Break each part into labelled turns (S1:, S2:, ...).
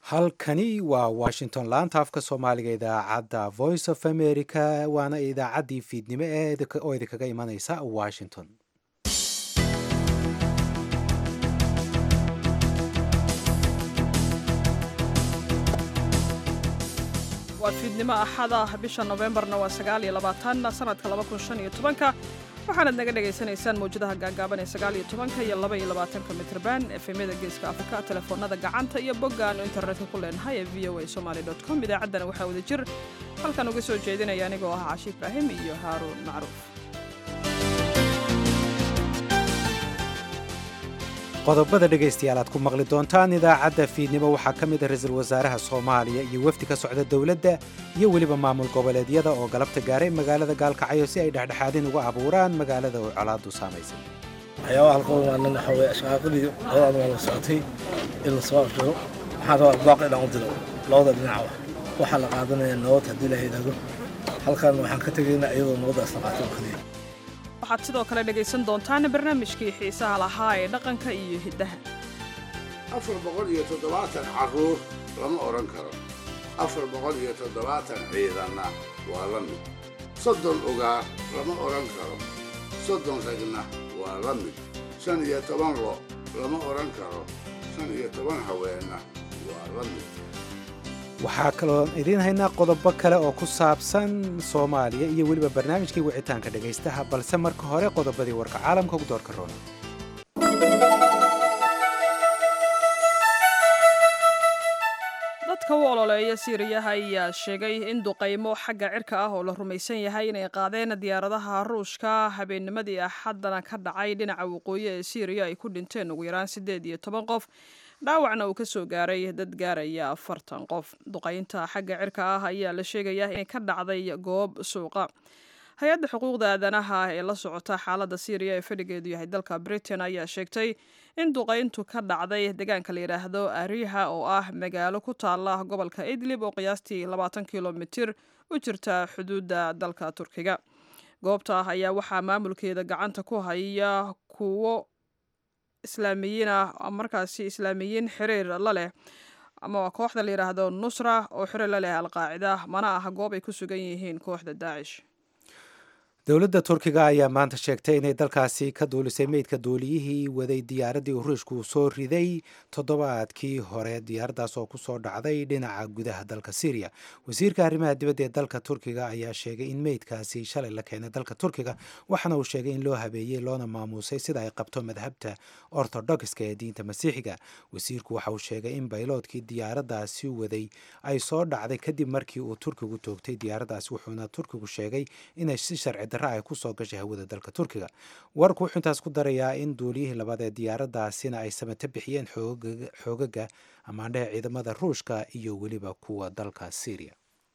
S1: halkani waa washington laanta afka soomaaliga idaacadda voice of america waana idaacaddii fiidnimo ee oo idinkaga imaneysa washington
S2: waa fiidnimo axada bisha nofembarna waa sagaal iyo labaatan sanadka laba kun shan iyo tobanka waxaanaad naga dhagaysanaysaan mawjadaha gaagaaban ee sagaal iyo tobanka iyo laba iyo labaatanka mitrban efemyada geeska afrika telefoonada gacanta iyo bogga aanu internetka ku leenahay ee v o a somaly com idaacaddana waxaa wada jir halkan uga soo jeedinaya anigoo ah cashi ibraahim iyo haaruun macruuf
S1: qodobada dhegaystayaal aad ku maqli doontaan idaacadda fiidnimo waxaa ka mid a ra-iisul wasaaraha soomaaliya iyo wafdi ka socda dowladda iyo weliba maamul goboleedyada oo galabta gaaray magaalada gaalkacyo si ay dhexdhexaadin uga abuuraan magaalada oo colaadu saamaysay
S3: waxyaabaha halkan waanan waxa weye ashqaaqadii labadan waa la socotay in la soo afjaro waxaan rabaa baaq inaan u diro labada dhinacba waxaa la qaadanaya nabad haddii la yidhaahdo halkan waxaan ka tegaynaa iyadoo nabaddaas la qaato oo keliya
S2: waxaad sidoo kale dhegaysan doontaan barnaamijkii xiisaha lahaa ee dhaqanka iyo hiddaha
S4: afar boqol iyo toddobaatan carruur lama odhan karo afar boqol iyo toddobaatan ciidanna waa la mid soddon ugaar lama odhan karo soddon ragna waa la mid shan iyo toban lo lama odhan karo shan iyo toban haweenna waa la mid
S1: waxaa kaloon idiin haynaa qodobo kale oo ku saabsan soomaaliya iyo weliba barnaamijkii wicitaanka dhegaystaha balse marka hore qodobadii warka caalamka ugu doorka roona
S2: dadka u ololeeya siiriyaha ayaa sheegay in duqaymo xagga cirka ah oo la rumaysan yahay inay qaadeen diyaaradaha ruushka habeennimadii axaddana ka dhacay dhinaca waqooyi ee siiriya ay ku dhinteen ugu yaraan siddeed iyo toban qof dhaawacna uu ka soo gaaray dad gaaraya afartan qof duqaynta xagga cirka ah ayaa la sheegayaa inay ka dhacday goob suuqa hay-adda xuquuqda aadanaha ee la socota xaaladda siiriya ee fadhigeedu yahay dalka britain ayaa sheegtay in duqayntu ka dhacday deegaanka la yidhaahdo ariha oo ah magaalo ku taala gobolka idlib oo qiyaastii labaatan kilomitir u jirta xuduudda dalka turkiga goobta ayaa waxaa maamulkeeda gacanta ku haya kuwo islaamiyiin ah markaasi islaamiyiin xiriir la leh ama kooxda la yidhaahdo nusra oo xiriir la leh alqaacida mana aha goob ay ku sugan yihiin kooxda daacish
S1: dowladda turkiga ayaa maanta sheegtay inay dalkaasi ka duulisay meydka duuliyihii waday diyaaraddii ruushku soo riday toddobaadkii hore diyaaraddaas oo kusoo dhacday dhinaca gudaha dalka syriya wasiirka arrimaha dibadda ee dalka turkiga ayaa sheegay in meydkaasi shalay la keenay dalka turkiga waxaana uu sheegay in loo habeeyey loona maamuusay sida ay qabto madhabta ortodokska ee diinta masiixiga wasiirku waxa uu sheegay in bayloodkii diyaaraddaasi waday ay soo dhacday kadib markii uu turkigu toogtay diyaaraddaasi wuxuuna turkigu sheegay inay si sharci ay kusoo gashay hawada dalka turkiga warku wuxuu intaas ku darayaa in duuliyihii labaad ee diyaaraddaasina ay samato bixiyeen xoogaga amaandhehe ciidamada ruushka iyo weliba kuwa dalka syriya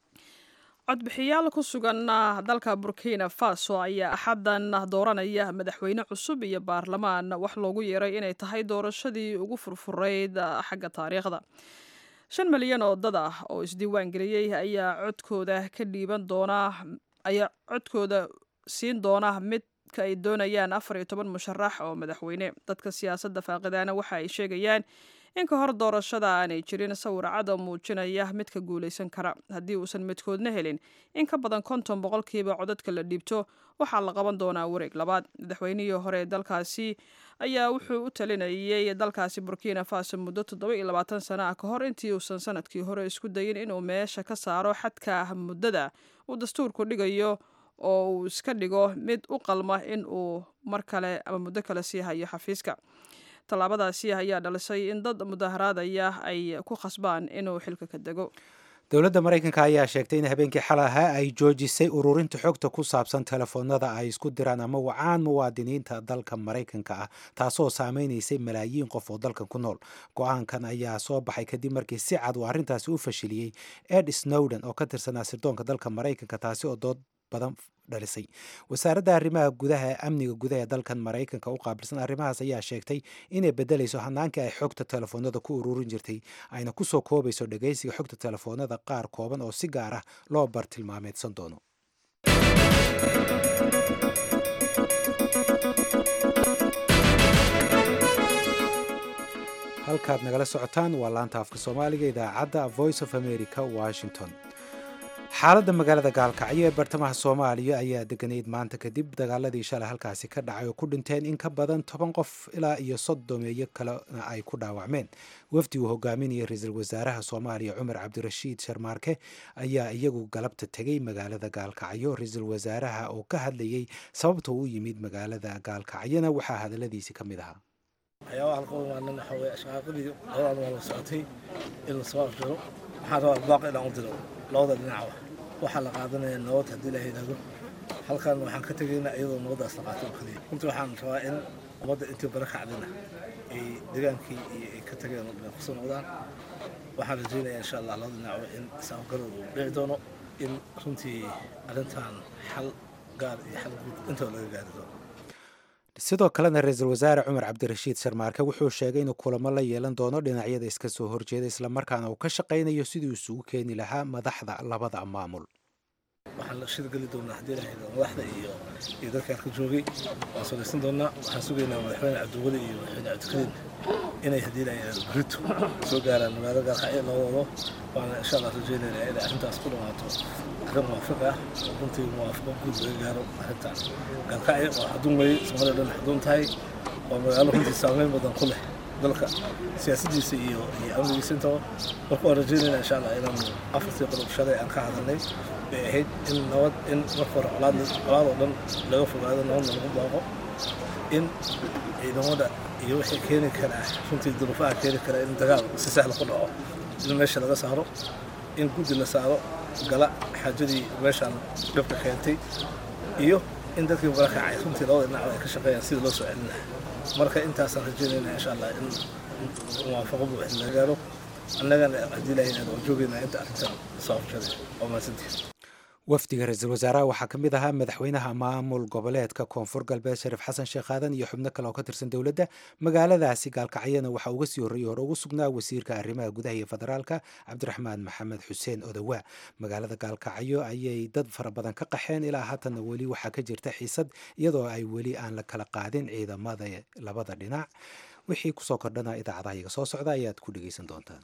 S2: codbixiyaal ku sugan dalka burkina faso ayaa axaddan dooranaya madaxweyne cusub iyo baarlamaan wax loogu yeeray inay tahay doorashadii ugu furfurayd xagga taariikhda shan milyan oo dad ah oo isdiiwaan geliyey ayaa codkooda ka dhiiban doona ayaa codkooda siin doona midka ay doonayaan afar iyo toban musharax oo madaxweyne dadka siyaasadda faaqidaana waxa ay sheegayaan in ka hor doorashada aanay jirin sawir cada muujinaya midka guulaysan kara haddii uusan midkoodna helin in ka badan konton boqolkiiba codadka la dhiibto waxaa la qaban doonaa wareeg labaad madaxweynihii hore ee dalkaasi ayaa wuxuu u talinayay dalkaasi burkina faso muddo toddoba iyo labaatan sana ah ka hor intii uusan sanadkii hore isku dayin inuu meesha ka saaro xadka muddada uu dastuurku dhigayo oo uu iska dhigo mid u qalma in uu mar kale ama muddo kale sii hayo xafiiska tallaabadaasi ayaa dhalisay in dad mudaharaadaya ay ku khasbaan inuu xilka ka dego
S1: dowladda maraykanka ayaa sheegtay in habeenkii xalaha ay joojisay ururinta xogta ku saabsan telefoonada ay isku diraan ama wacaan muwaadiniinta dalka maraykanka ah taasoo saameynaysay malaayiin qof oo dalkan ku nool go-aankan ayaa soo baxay kadib markii si cad uu arrintaasi u fashiliyey ed snowden oo ka tirsanaa sirdoonka dalka maraykanka taasi oo dood badan dhalisay wasaaradda arrimaha gudaha ee amniga gudaha ee dalkan maraykanka u qaabilsan arrimahaas ayaa sheegtay inay bedelayso hanaankii ay xogta telefoonada ku ururin jirtay ayna kusoo koobayso dhegaysiga xogta telefoonada qaar kooban oo si gaar ah loo bartilmaameedsan doono halkaad nagala socotaan waa laanta afka soomaaliga idaacadda voice of america washington xaaladda magaalada gaalkacyo ee bartamaha soomaaliya ayaa deganayd maanta kadib dagaaladii shalay halkaasi ka dhacay oo ku dhinteen in ka badan toban qof ilaa iyo soddomeeyo kalena ay ku dhaawacmeen wafdi uu hogaaminaya ra-iisul wasaaraha soomaaliya cumar cabdirashiid sharmaarke ayaa iyagu galabta tegey magaalada gaalkacyo ra-iisul wasaaraha oo ka hadlayey sababta uu yimid magaalada gaalkacyona waxaa hadaladiisi ka mid ahaa
S3: waxyaabaha halkan waanan waxa weye ashqaaqadii labadan waa la socotay in la soo afjaro waxaan rabaa baaq inaan u diro labada dhinacba waxaa la qaadanaya nabad haddii la yidhaahdo halkan waxaan ka tegaynaa iyadoo nabaddaas la qaato oo kaliya runtii waxaan rabaa in ummadda intii bara kacdina ay degaankii iyo ay ka tageen oo dhan kusoo noqdaan waxaan rajaynayaa insha allah labada dhinacba in is-afgarad uu dhici doono in runtii arrintan xal gaar iyo xal guud intaba laga gaari doono
S1: sidoo kalena ra-iisul wasaare cumar cabdirashiid sharmaarke wuxuu sheegay inuu kulamo la yeelan doono dhinacyada iska soo horjeeda islamarkaana uu ka shaqaynayo sidii isugu keeni lahaa madaxda labada maamul
S3: waxaan la shirgeli doonaa haddii la yidhahdo madaxda iyo iyo dadka halka joogay waan salaysan doonaa waxaan sugaynaa madaxweyne cabdiweli iyo madaxweyne cabdikariin inay haddii la yidhahdo berito soo gaaraan magaalada gaalkacyo labadoodo waana insha allah rajaynaynaa inay arrintaas ku dhamaato arrin muwaafiq ah runtii muwaafaqo guud laga gaaro arrintaas gaalkacyo waa xaduun weeye soomaalida dhan xaduun tahay waa magaalo runtii saameyn badan ku leh dalka siyaasaddiisa iyo iyo amnigiisa intaba marka waan rajaynaynaa insha allah inaan afartii qodob shalay aan ka hadalnay bay ahayd in nabad in marka hore colaad colaad oo dhan laga fogaado nabadna lagu baaqo in ciidamada iyo wixii keeni karaa runtii duruufaha keeni kara in dagaal si sahla ku dhaco in meesha laga saaro in guddi la saaro gala xaajadii meeshaan dhibka keentay iyo in dadkii gala kacay runtii labada dhinacba ay ka shaqeeyaan sidii loo soo celin lahaa marka intaasaan rajaynaynaa insha allah in muwaafaqo buuxda laga gaaro annagana haddii lahaynaan waan joogaynaa inta arrintan soo horjaday waa mahadsantihin
S1: wafdiga ra-iisul wasaaraha waxaa ka mid ahaa madaxweynaha maamul goboleedka koonfur galbeed shariif xasan sheekh aadan iyo xubno kale oo ka tirsan dowladda magaaladaasi gaalkacyana waxaa uga sii horreeyey hore ugu sugnaa wasiirka arrimaha gudaha iyo federaalka cabdiraxmaan maxamed xuseen odowaa magaalada gaalkacyo ayay dad fara badan ka qaxeen ilaa haatanna weli waxaa ka jirta xiisad iyadoo ay weli aan la kala qaadin ciidamada labada dhinac wixii kusoo kordhana idaacadaha iga soo socda ayaad ku dhegeysan doontaan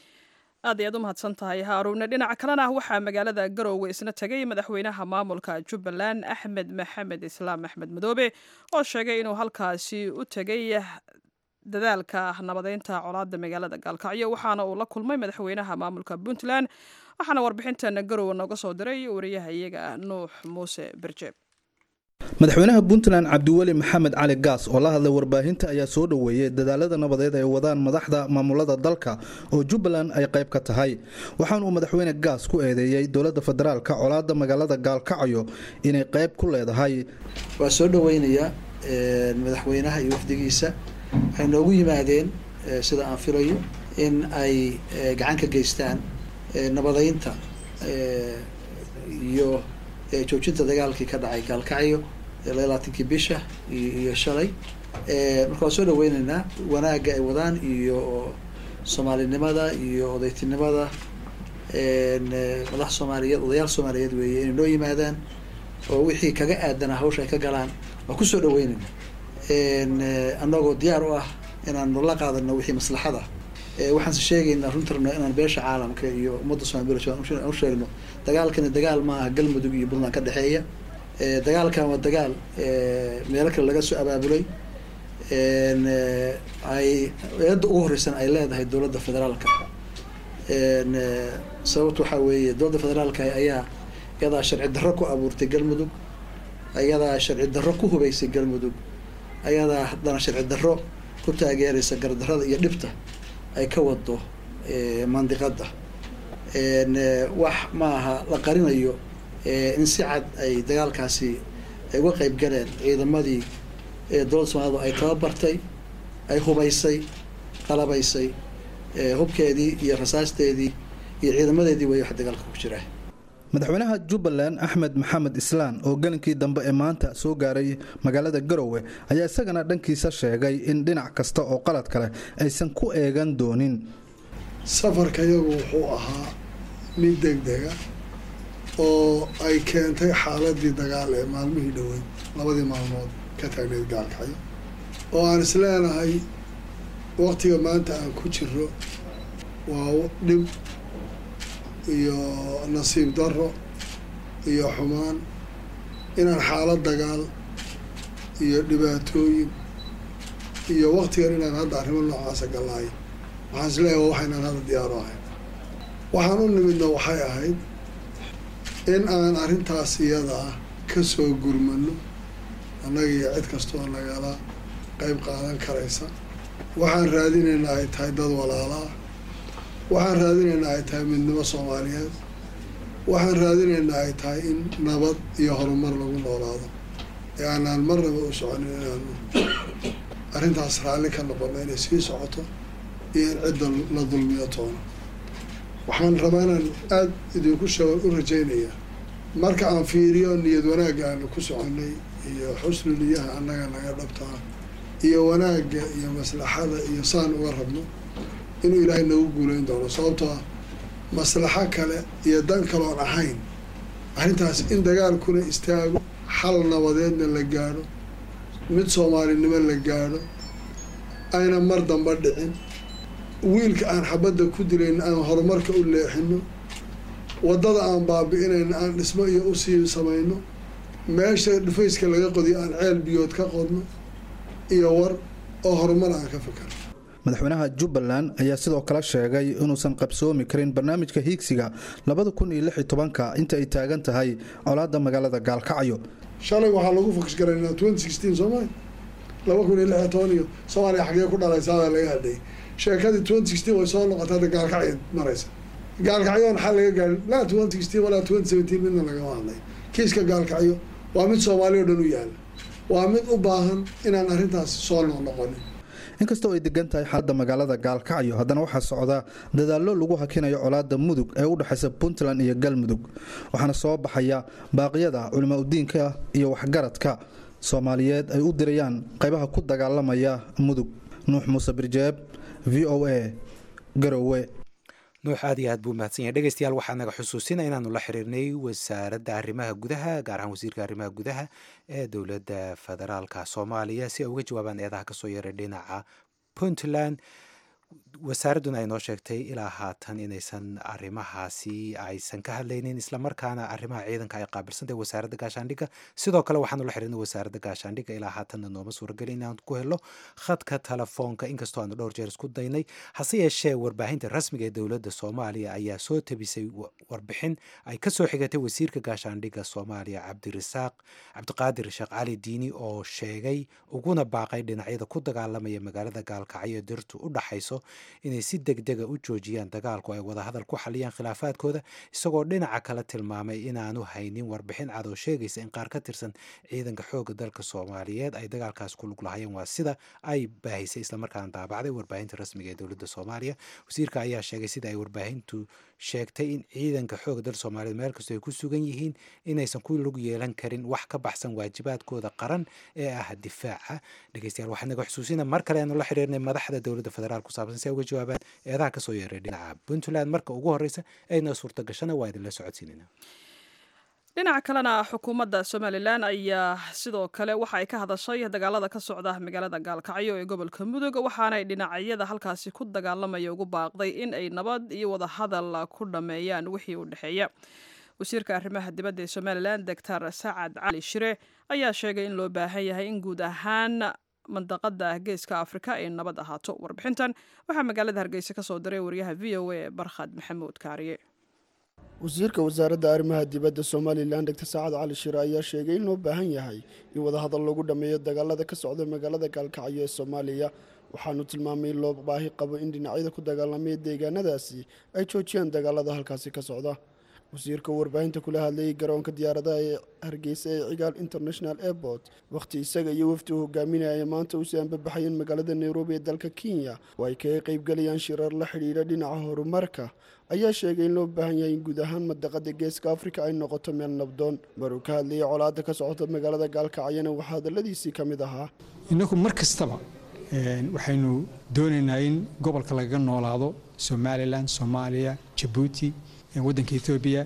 S2: aad ayaad u mahadsan tahay haaruune dhinaca kalena waxaa magaalada garoowe isna tegay madaxweynaha maamulka jubbaland axmed maxamed islaam axmed madoobe oo sheegay inuu halkaasi u tegay dadaalka nabadeynta colaada magaalada gaalkacyo waxaana uu la kulmay madaxweynaha maamulka puntland waxaana warbixintan garoowe nooga soo diray wariyaha iyaga nuux muuse berjeeb
S5: madaxweynaha puntland cabdiweli maxamed cali gaas oo la hadlay warbaahinta ayaa soo dhoweeyey dadaalada nabadeed ay wadaan madaxda maamulada dalka oo jubbaland ay qayb ka tahay waxaana uu madaxweyne gaas ku eedeeyey dowladda federaalka colaada magaalada gaalkacyo inay qayb ku leedahay
S6: waa soo dhoweynayaa madaxweynaha iyo wafdigiisa waxay noogu yimaadeen sida aan filayo in ay gacan ka geystaan nabadeynta iyo joojinta dagaalkii ka dhacay gaalkacyo labaatankii bisha iyo shalay marka waan soo dhaweyneynaa wanaagga ay wadaan iyo soomaalinimada iyo odaytinimada madax soomaaliyeed odayaal soomaaliyeed weeye inay noo yimaadaan oo wixii kaga aadana hawsha ay ka galaan waan kusoo dhaweyneyna annagoo diyaar u ah inaanu la qaadano wixii maslaxada waxaanse sheegaynaa runta rabnaa inaan beesha caalamka iyo ummadda somaali aan u sheegno dagaalkani dagaal ma aha galmudug iyo puntland ka dhexeeya dagaalkan waa dagaal meelo kale laga soo abaabulay ay eedda ugu horeysan ay leedahay dowladda federaalka sababta waxaa weeye dowladda federaalka ayaa iyadaa sharci darro ku abuurtay galmudug ayadaa sharci darro ku hubeysay galmudug ayadaa haddana sharci darro ku taageeraysa gardarrada iyo dhibta ay ka wado mandiqada wax maaha la qarinayo in si cad ay dagaalkaasi ay uga qeyb galeen ciidamadii dowladda soomaalida ay tababartay ay hubaysay qalabaysay hubkeedii iyo rasaasteedii iyo ciidamadeedii way wax dagaalka ku jiraa
S5: madaxweynaha jubbaland axmed maxamed islaan oo gelinkii dambe ee maanta soo gaaray magaalada garowe ayaa isagana dhankiisa sheegay in dhinac kasta oo qalad kale aysan ku eegan doonin
S7: safarka iyagu wuxuu ahaa mid degdega oo ay keentay xaaladii dagaal ee maalmihii dhoweyd labadii maalmood ka taagneyd gaalkacyo oo aan isleenahay waqtiga maanta aan ku jiro waa dhib iyo nasiib darro iyo xumaan inaan xaalad dagaal iyo dhibaatooyin iyo waqtigan inaan hadda arrimo noocaasa gallaayo waxaan is leeyahay waa waxaynaan hadda diyaaro ahayn waxaan u nimidna waxay ahayd in aan arrintaas iyada ah ka soo gurmano annaga iyo cid kastoo nagala qeyb qaadan karaysa waxaan raadinaynaa ay tahay dad walaala ah waxaan raadinaynaa ay tahay midnimo soomaaliyeed waxaan raadinaynaa ay tahay in nabad iyo horumar lagu noolaado ee aanaan marnaba u soconin inaanu arrintaas raalli ka noqono inay sii socoto iyo in cidda la dulmiyo toona waxaan rabaa inaan aada idinku sha u rajaynaya marka aan fiiriyo niyad wanaagga aanu ku soconay iyo xusnu niyaha annaga naga dhabtaa iyo wanaagga iyo maslaxada iyo saan uga rabno inuu ilaahay nagu guulayn doono sababtoo ah maslaxo kale iyo dan kaloon ahayn arrintaas in dagaalkuna istaago xal nabadeedna la gaadho mid soomaalinimo la gaadho ayna mar damba dhicin wiilka aan xabadda ku dilayn aan horumarka u leexino waddada aan baabi'inayno aan dhismo iyo usii samayno meesha dhufayska laga qodiyo aan ceel biyood ka qodno iyo war oo horumar aan ka fikirno
S5: madaxweynaha jubbaland ayaa sidoo kale sheegay inuusan qabsoomi karin barnaamijka hiigsiga labada kun iyo lix iyo tobanka inta ay taagan tahay colaadda magaalada gaalkacyo
S7: shalay waxaa lagu fokus garaynaa twenty sixteen soomaalia laba kun iyo lix iyo toban iyo soomaaliya xaggee ku dhalaysaabaa laga hadlayay sheekadii twenty sixteen way soo noqotay hadda gaalkacyo maraysa gaalkacyoon xal laga gaarin laa twenty sixteen walaa twenty seventeen midna lagama hadlay kiiska gaalkacyo waa mid soomaaliya o dhan u yaala waa mid u baahan inaan arrintaas soo noqnoqonin
S5: inkastoo ay degan tahay xaaladda magaalada gaalkacyo haddana waxaa socda dadaallo lagu hakinayo colaadda mudug ee u dhexaysa puntland iyo galmudug waxaana soo baxaya baaqyada culimaa udiinka iyo waxgaradka soomaaliyeed ay u dirayaan qaybaha ku dagaalamaya mudug nuux muuse birjeeb v o a garowe
S1: nuux aad iyo aad buu mahadsan yahay dhegeystayaal waxaa naga xusuusina inaanu la xiriirnay wasaaradda arrimaha gudaha gaar ahaan wasiirka arrimaha gudaha ee dowladda federaalka soomaaliya si ay uga jawaabaan eedaha kasoo yaray dhinaca puntland wasaaradduna ay noo sheegtay ilaa haatan inaysan arrimahaasi aysan ka hadlaynin islamarkaana arrimaha ciidanka ay qaabilsantahay wasaaradda gaashaandhigga sidoo kale waxaanu la xiriirnay wasaaradda gaashaandhigga ilaa haatanna nooma suurageli inaan ku helo khadka telefoonka inkastoo aanu dhowr jeer isku daynay hase yeeshee warbaahinta rasmiga ee dowladda soomaaliya ayaa soo tabisay warbixin ay kasoo xigatay wasiirka gaashaandhigga soomaaliya cabdirasaaq cabdiqaadir sheekh cali diini oo sheegay uguna baaqay dhinacyada ku dagaalamaya magaalada gaalkacyo dirtu u dhaxayso inay si degdega u joojiyaan dagaalku ay wadahadal ku xaliyaan khilaafaadkooda isagoo dhinaca kale tilmaamay inaanu haynin warbixin cad oo sheegaysa in qaar ka tirsan ciidanka xoogga dalka soomaaliyeed ay dagaalkaas ku lug lahayeen waa sida ay baahisay islamarkaana daabacday warbaahinta rasmiga ee dowladda soomaaliya wasiirka ayaa sheegay sida ay warbaahintu sheegtay in ciidanka xoogga dalka soomaaliyeed meel kastoo ay ku sugan yihiin inaysan ku lug yeelan karin wax ka baxsan waajibaadkooda qaran ee ah difaaca dhegeystayaal waxaa naga xusuusina mar kale aanu la xiriirnay madaxda dowladda federaal ku saabsan si ay uga jawaabaan eedaha kasoo yeeray dhinaca puntland marka ugu horeysa ayna suurta gashana waa idinla socodsiinayna
S2: dhinaca kalena xukuumadda somalilan ayaa sidoo kale waxa ay ka hadashay dagaalada ka socda magaalada gaalkacyo ee gobolka mudug waxaanay dhinacyada halkaasi ku dagaalamaya ugu baaqday in ay nabad iyo wadahadal ku dhammeeyaan wixii u dhexeeya wasiirka arrimaha dibadda ee somalilan doctor sacad cali shire ayaa sheegay in loo baahan yahay in guud ahaan mandaqada geeska afrika ay nabad ahaato warbixintan waxaa magaalada hargeysa ka soo diray wariyaha v o a barkhad maxamuud kaariye
S8: wasiirka wasaaradda arrimaha dibadda somalilan doctor saacad cali shire ayaa sheegay in loo baahan yahay in wadahadal lagu dhammeeyo dagaalada ka socda magaalada gaalkacyo ee soomaaliya waxaanu tilmaamay in loo baahi qabo in dhinacyada ku dagaalamaya deegaanadaasi ay joojiyaan dagaalada halkaasi ka socda wasiirka warbaahinta kula hadlayay garoonka diyaaradaha ee hargeysa ee cigaal international airport wakhti isaga iyo wafdi uu hogaaminaya maanta usii anbabaxayeen magaalada nairobi ee dalka kenya oo ay kaga qaybgalayaan shirar la xidhiidha dhinaca horumarka ayaa sheegay in loo baahan yahay in guud ahaan madaqada geeska afrika ay noqoto meel nabdoon maruu ka hadlayay colaada ka socota magaalada gaalkacyana waxaa hadaladiisii ka mid ahaa
S9: innagu mar kastaba waxaynu doonaynaa in gobolka lagaga noolaado somalilan soomaaliya jabuuti waddanka etoobiya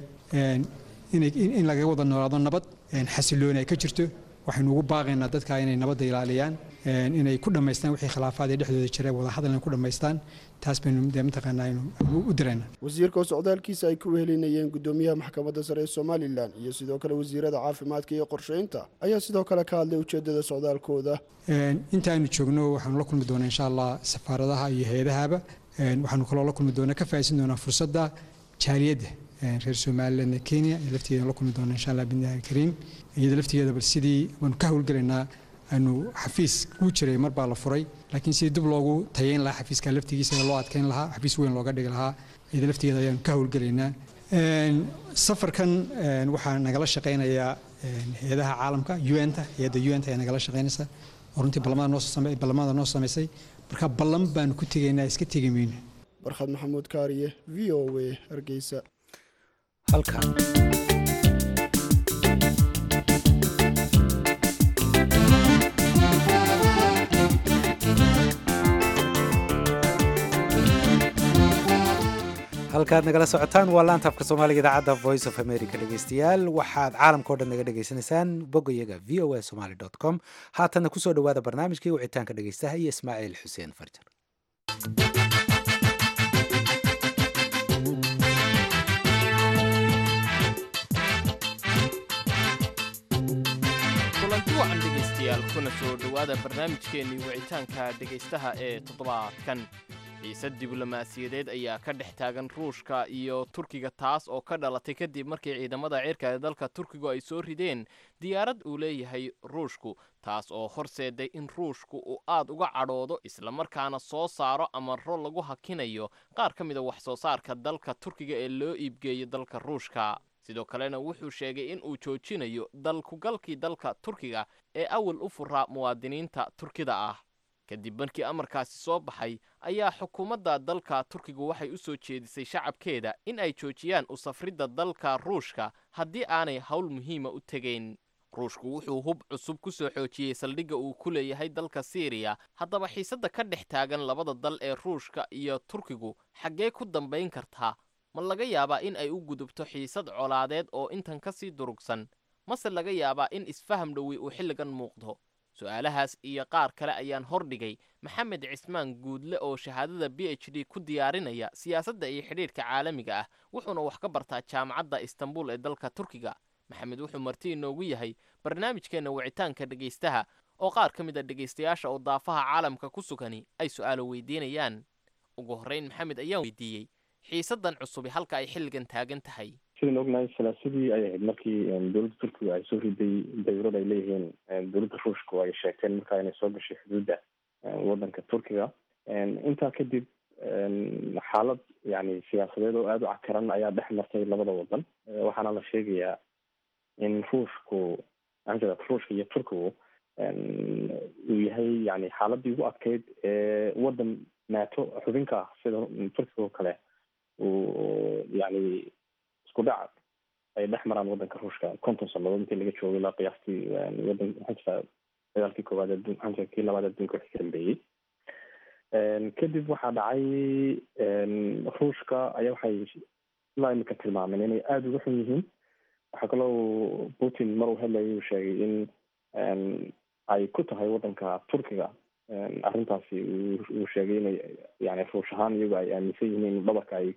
S9: in lagaga wada noolaado nabad xasilooni ay ka jirto waxaynu ugu baaqaynaa dadka inay nabadda ilaaliyaan inay ku dhammaystaan wixii khilaafaad ee dhexdooda jira wadahadal inay ku dhammaystaan taas baynu dee mataqaanaa aynu u dirayna
S8: wasiirka oo socdaalkiisa ay ku wehelinayeen gudoomiyaha maxkamadda sare ee somalilan iyo sidoo kale wasiirada caafimaadka iyo qorsheynta ayaa sidoo kale ka hadlay ujeedada socdaalkooda
S9: inta aynu joogno waxaanu la kulmi doonaa insha allah safaaradaha iyo hay-adahaba waxaanu kaloo la kulmi doonaa ka faa'iidsan doonaa fursadda jaaliyadda reer somaliland ee kenya iyo laftigeeda la kulmi doonaa insha allah bidnillahi alkariim iyada laftigeeda bal sidii waanu ka howlgelaynaa aanu xafiis kuu jiray mar baa la furay laakiin sidii dib loogu tayeyn lahaa xafiiska laftigiisa loo adkeyn lahaa xafiis weyn looga dhigi lahaa iyada laftigeeda ayaanu ka howlgelaynaa safarkan waxaa nagala shaqaynayaa hay-adaha caalamka un-ta hay-adda un-ta ayaa nagala shaqaynaysa oo runtii ballamada noo samaysay marka ballan baanu ku tegaynaa iska tegi mayno
S8: barkhad maxamuud kaariye v o a hargeysa
S1: halkan halkaad nagala socotaan waa laanta afka soomaaliga idaacadda voice of america dhegeystayaal waxaad caalamkao dhan naga dhegaysanaysaan boggayaga v o a somaly com haatanna kusoo dhowaada barnaamijkii wicitaanka dhegeystaha iyo ismaaciil xuseen farjar
S10: kulanti wacan dhegaystayaal kuna soo dhowaada barnaamijkeennii wicitaanka dhegaystaha ee toddobaadkan xiisad diblomaasiyadeed ayaa ka dhex taagan ruushka iyo turkiga taas oo ka dhalatay kadib markii ciidamada cirka ee dalka turkigu ay soo rideen diyaarad uu leeyahay ruushku taas oo horseeday in ruushku uu aad uga cadhoodo islamarkaana soo saaro amaro lagu hakinayo qaar ka mida wax soo saarka dalka turkiga ee loo iibgeeyo dalka ruushka sidoo kalena wuxuu sheegay in uu joojinayo dalkugalkii dalka turkiga ee awal u furaa muwaadiniinta turkida ah kadib markii amarkaasi soo baxay ayaa xukuumadda dalka turkigu waxay u soo jeedisay shacabkeeda in ay joojiyaan u safridda dalka ruushka haddii aanay howl muhiima u tegayn ruushku wuxuu hub cusub ku soo xoojiyey saldhigga uu ku leeyahay dalka siiriya haddaba xiisadda ka dhex taagan labada dal ee ruushka iyo turkigu xaggee ku dambayn kartaa ma laga yaabaa in ay u gudubto xiisad colaadeed oo intan ka sii durugsan mase laga yaabaa in isfaham dhowi uu xilligan muuqdo su-aalahaas iyo qaar kale ayaan hordhigay maxamed cismaan guudle oo shahaadada b h d ku diyaarinaya siyaasadda iyo xidhiidhka caalamiga ah wuxuuna wax ka bartaa jaamacadda istanbul ee dalka turkiga maxamed wuxuu marti inoogu yahay barnaamijkeenna wicitaanka dhegaystaha oo qaar ka mid a dhegaystayaasha oo daafaha caalamka ku sugani ay su-aalo weydiinayaan ugu horrayn maxamed ayaan weydiiyey xiisaddan cusubi halka ay xilligan taagan tahay
S11: sidaan ognahay salaasadii ay ahayd markii dowladda turkiga ay soo riday dawlad ay leeyihiin dowladda ruushku ay sheegteen markaa inay soo gashay xuduudda waddanka turkiga intaa kadib xaalad yani siyaasadeed oo aada u cakaran ayaa dhex martay labada wadan waxaana la sheegayaa in ruushku maxaa ruushka iyo turkigu uu yahay yani xaaladii ugu adkeyd ee waddan nato xubinka ah sida turkiga oo kale uu yani isku dhac ay dhex maraan waddanka ruushka konton sanadood intii laga joogay ilaa qiyaastii wadan maxaa dagaalkii koowaad adduun maxaa kii labaad adduunka wixii ka dambeeyey kadib waxaa dhacay ruushka ayaa waxay ilaa imika tilmaameen inay aada uga xun yihiin waxaa kaloo putin mar uu hadlayay uu sheegay in ay ku tahay waddanka turkiga arrintaasi uu sheegay inay yani ruush ahaan iyagu ay aaminsan yihiin in dhabarka ay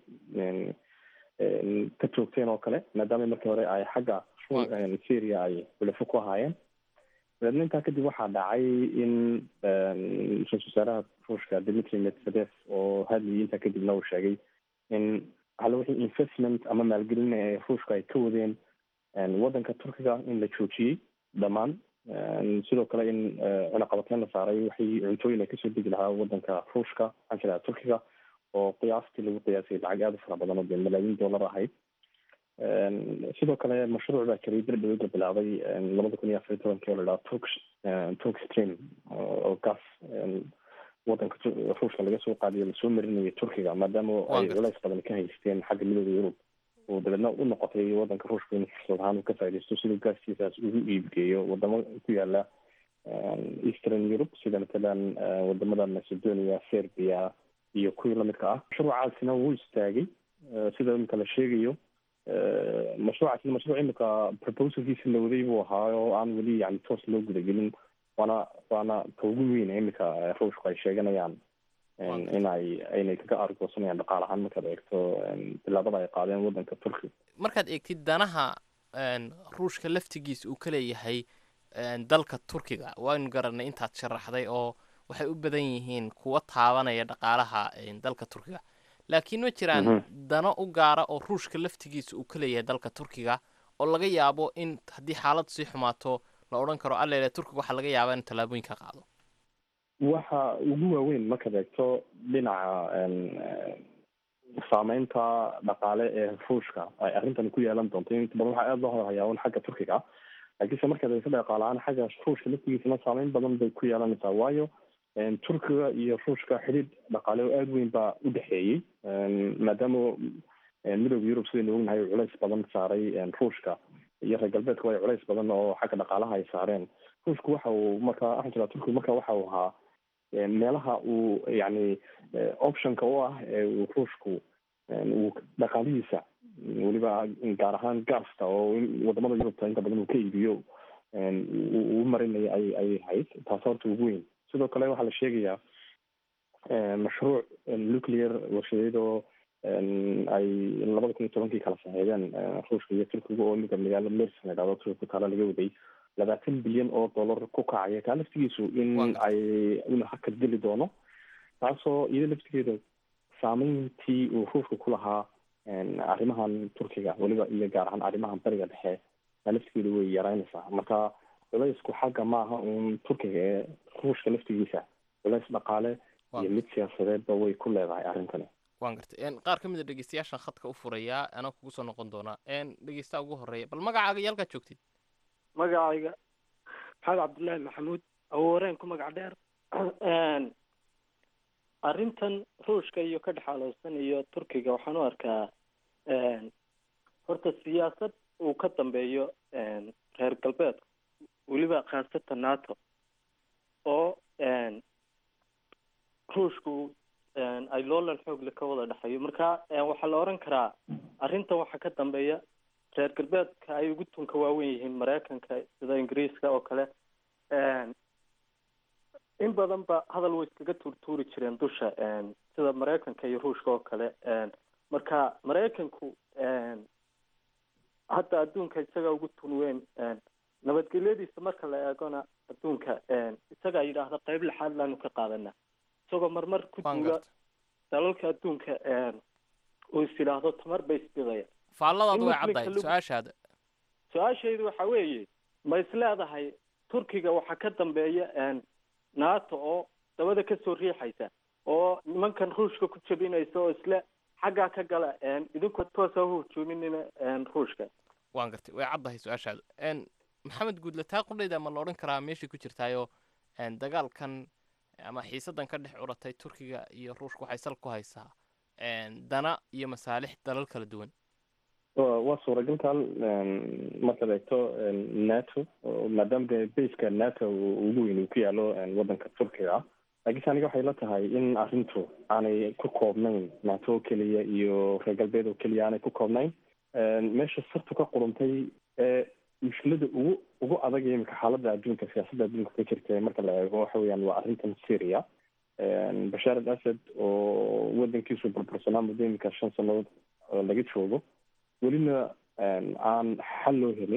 S11: ka joogteen oo kale maadaama markii hore ay xagga syria ay xulafo ku ahaayeen dabeedna intaa kadib waxaa dhacay in ra-isul wasaaraha ruushka dimitri medvedev oo hadlayay intaa kadibna uu sheegay in hal wixii investment ama maalgelin ee ruushka ay ka wadeen waddanka turkiga in la joojiyey dhammaan sidoo kale in cunaqabateyn la saaray waxay cuntooyin ay kasoo degi lahaa waddanka ruushka maxaan jiraa turkiga oo qiyaastii lagu qiyaasay lacag aada u fara badan oo dee malaayiin dollar ahayd sidoo kale mashruuc baa jiray bir dhawada bilaabay labada kun iyo afar iyo tobankii oo la dhaha turk turk stream oo gas waddanka ruushka laga soo qaadiyo lasoo marinayo turkiga maadaama ay culays badan ka haysteen xagga midooda yurub oo dabeedna u noqotay waddanka ruushka in fursad ahaan uu ka faaidaysto siduu gaaskiisaas ugu iibgeeyo wadamo ku yaala eastern europe sida matalan wadamada macedonia serbia iyo kuwii lamidka ah mashruucaasina wuu istaagay sida imika la sheegayo mashruucaasina mashruuc imika proposalkiisa la waday buu ahaa oo aan weli yani toos loo gudagelin waana waana ka ugu weyn iminka ruushku ay sheeganayaan in ay aynay kaga argoosanayaan dhaqaal ahaan markaad eegto bilaabada ay qaadeen waddanka turkiga
S10: markaad eegtid danaha ruushka laftigiisa uu ka leeyahay dalka turkiga waynu garanay intaad sharaxday oo waxay u badan yihiin kuwa taabanaya dhaqaalaha dalka turkiga laakiin ma jiraan dano u gaara oo ruushka laftigiisa uu ka leeyahay dalka turkiga oo laga yaabo in haddii xaaladu sii xumaato la odhan karo allele turkiga waxaa laga yaabaa inuu tallaabooyin ka qaado
S11: waxa ugu waaweyn markaad eegto dhinaca saameynta dhaqaale ee ruushka ay arrintan ku yeelan doonto inta badan waxaa aada loo hadalhayaa un xagga turkiga laakiinse markaad eegto dhaqaale ahaan xagga ruushka laftigiisana saameyn badan bay ku yeelanaysaa waayo turkiga iyo ruushka xidhiidh dhaqaale oo aada weyn baa u dhexeeyey maadaama midooda yurub sidaynu ognahay uu culays badan saaray ruushka iyo reer galbeedka way culays badan oo xagga dhaqaalaha ay saareen ruushku waxa uu markaa waxaan jiraa turkiga marka waxa uu ahaa meelaha uu yani optionka u ah ee uu ruushku uu dhaqaalihiisa weliba gaar ahaan gaasta oo wadamada yurubta inta badan uu ka iibiyo uu marinaya ay ayay ahayd taas horta ugu weyn sidoo kale waxaa la sheegayaa mashruuc nuclear warshadeed oo ay labada kun iyo tobankii kala saxeexdeen ruushka iyo turkiga oo iminka magaalo mers la dhahdo turkiga ku taala laga waday labaatan bilyan oo dollar ku kacaya kaa laftigiisu in ay ina hakad geli doono taasoo iyada laftigeeda saameyntii uu ruushka ku lahaa arrimahan turkiga weliba iyo gaar ahaan arrimahan bariga dhexe kaa laftigeeda way yaraynaysaa marka culaysku xagga maaha uun turkiga ee ruushka laftigiisa culays dhaqaale iyo mid siyaasadeedba way ku leedahay arrintani
S10: waan gartay qaar ka mid a dhegeystayaashan khadka u furayaa anaa kugu soo noqon doonaa dhegeystaha ugu horeeya bal magacaaga iyo halkaad joogtid
S12: magacayga maxamed cabdullaahi maxamuud awooreen ku magac dheer arrintan ruushka iyo ka dhexaalowsan iyo turkiga waxaan u arkaa horta siyaasad uu ka dambeeyo reer galbeedka weliba khaasatan nato oo ruushku ay loolan xoogle ka wada dhexeeyo marka waxaa la oran karaa arrintan waxaa ka dambeeya reer galbeedka ay ugu tunka waawen yihiin maraykanka sida ingiriiska oo kale in badan ba hadal way iskaga tuurtuuri jireen dusha sida maraykanka iyo ruushka oo kale marka maraykanku hadda adduunka isaga ugu tun weyn nabadgelyadiisa marka la eegona adduunka isagaa yidhaahda qeyb lixaad laanu ka qaadana isagoo marmar ku duula dalalka adduunka uu is yidhaahdo tamar bay isbidaya
S10: faalladaadu way caddahay su-aashaada
S12: su-aashaydu waxa weeye ma is leedahay turkiga waxaa ka dambeeya nato oo dabada kasoo riixaysa oo nimankan ruushka ku jabinaysa oo isle xaggaa ka gala idinkoo toosa u hujuuminina ruushka
S10: waan gartay way caddahay su-aashaadu maxamed guudlataa qudhayda ma la odhan karaa meeshay ku jirtaayo dagaalkan ama xiisadan ka dhex curatay turkiga iyo ruushka waxay sal ku haysaa dana iyo masaalix dalal kala duwan
S11: waa suuragalkan markaad eegto nato maadaama de baska nato ugu weyn uu ku yaalo waddanka turkiga laakiinse aniga waxay la tahay in arrintu aanay ku koobnayn nato oo keliya iyo reer galbeed oo keliya aanay ku koobnayn meesha sartu ka quruntay ee mushkilada ugu ugu adag ee imika xaaladda adduunka siyaasadda adduunka ka jirta marka la eego waxa weeyaan waa arrintan syria bashaar al asad oo waddankiisu burbursanaa muddo imika shan sannadood laga joogo welina aan xal loo helin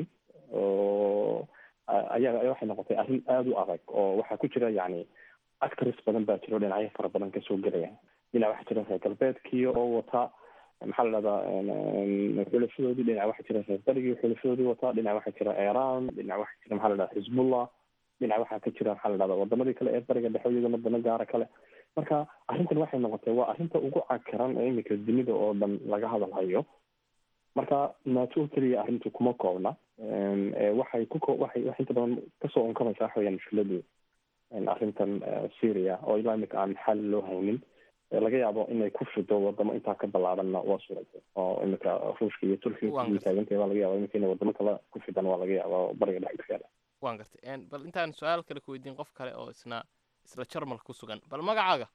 S11: oo ayaa waxay noqotay arrin aada u adag oo waxaa ku jira yacni actors badan baa jiro dhinacyo fara badan kasoo gelaya dhinac waxaa jira reer galbeedkii oo wata maxaa la dhahdaa xulashadoodii dhinac waxaa jira reer berigii xulashadoodii wata dhinac waxaa jira iran dhinac waxaa jira maxaa la dhahdaa xisbullah dhinac waxaa ka jira maxaa la dhahdaa wadamadii kale ee bariga dhexe iyagana dano gaara kale marka arrintan waxay noqotay waa arrinta ugu cakaran ee imika dunida oo dhan laga hadalhayo marka nato oo keliya arrintu kuma koobna waxay ku waxay waxay inta badan kasoo unkamaysaa waxa weyaan mushkiladii arrintan syria oo ilaa imika aan xal loo haynin laga yaabo inay ku fido wadamo intaa ka ballaadanna waa suuragal oo imika ruushka iyo turkiga taagantay waa laga yaaba imika inay wadamo kale ku fidan waa laga yaaba bariga dhexe ku yaala
S10: waan gartay bal intaan su-aal kale ku weydiin qof kale oo isna isla jarmal ku sugan bal magacaaga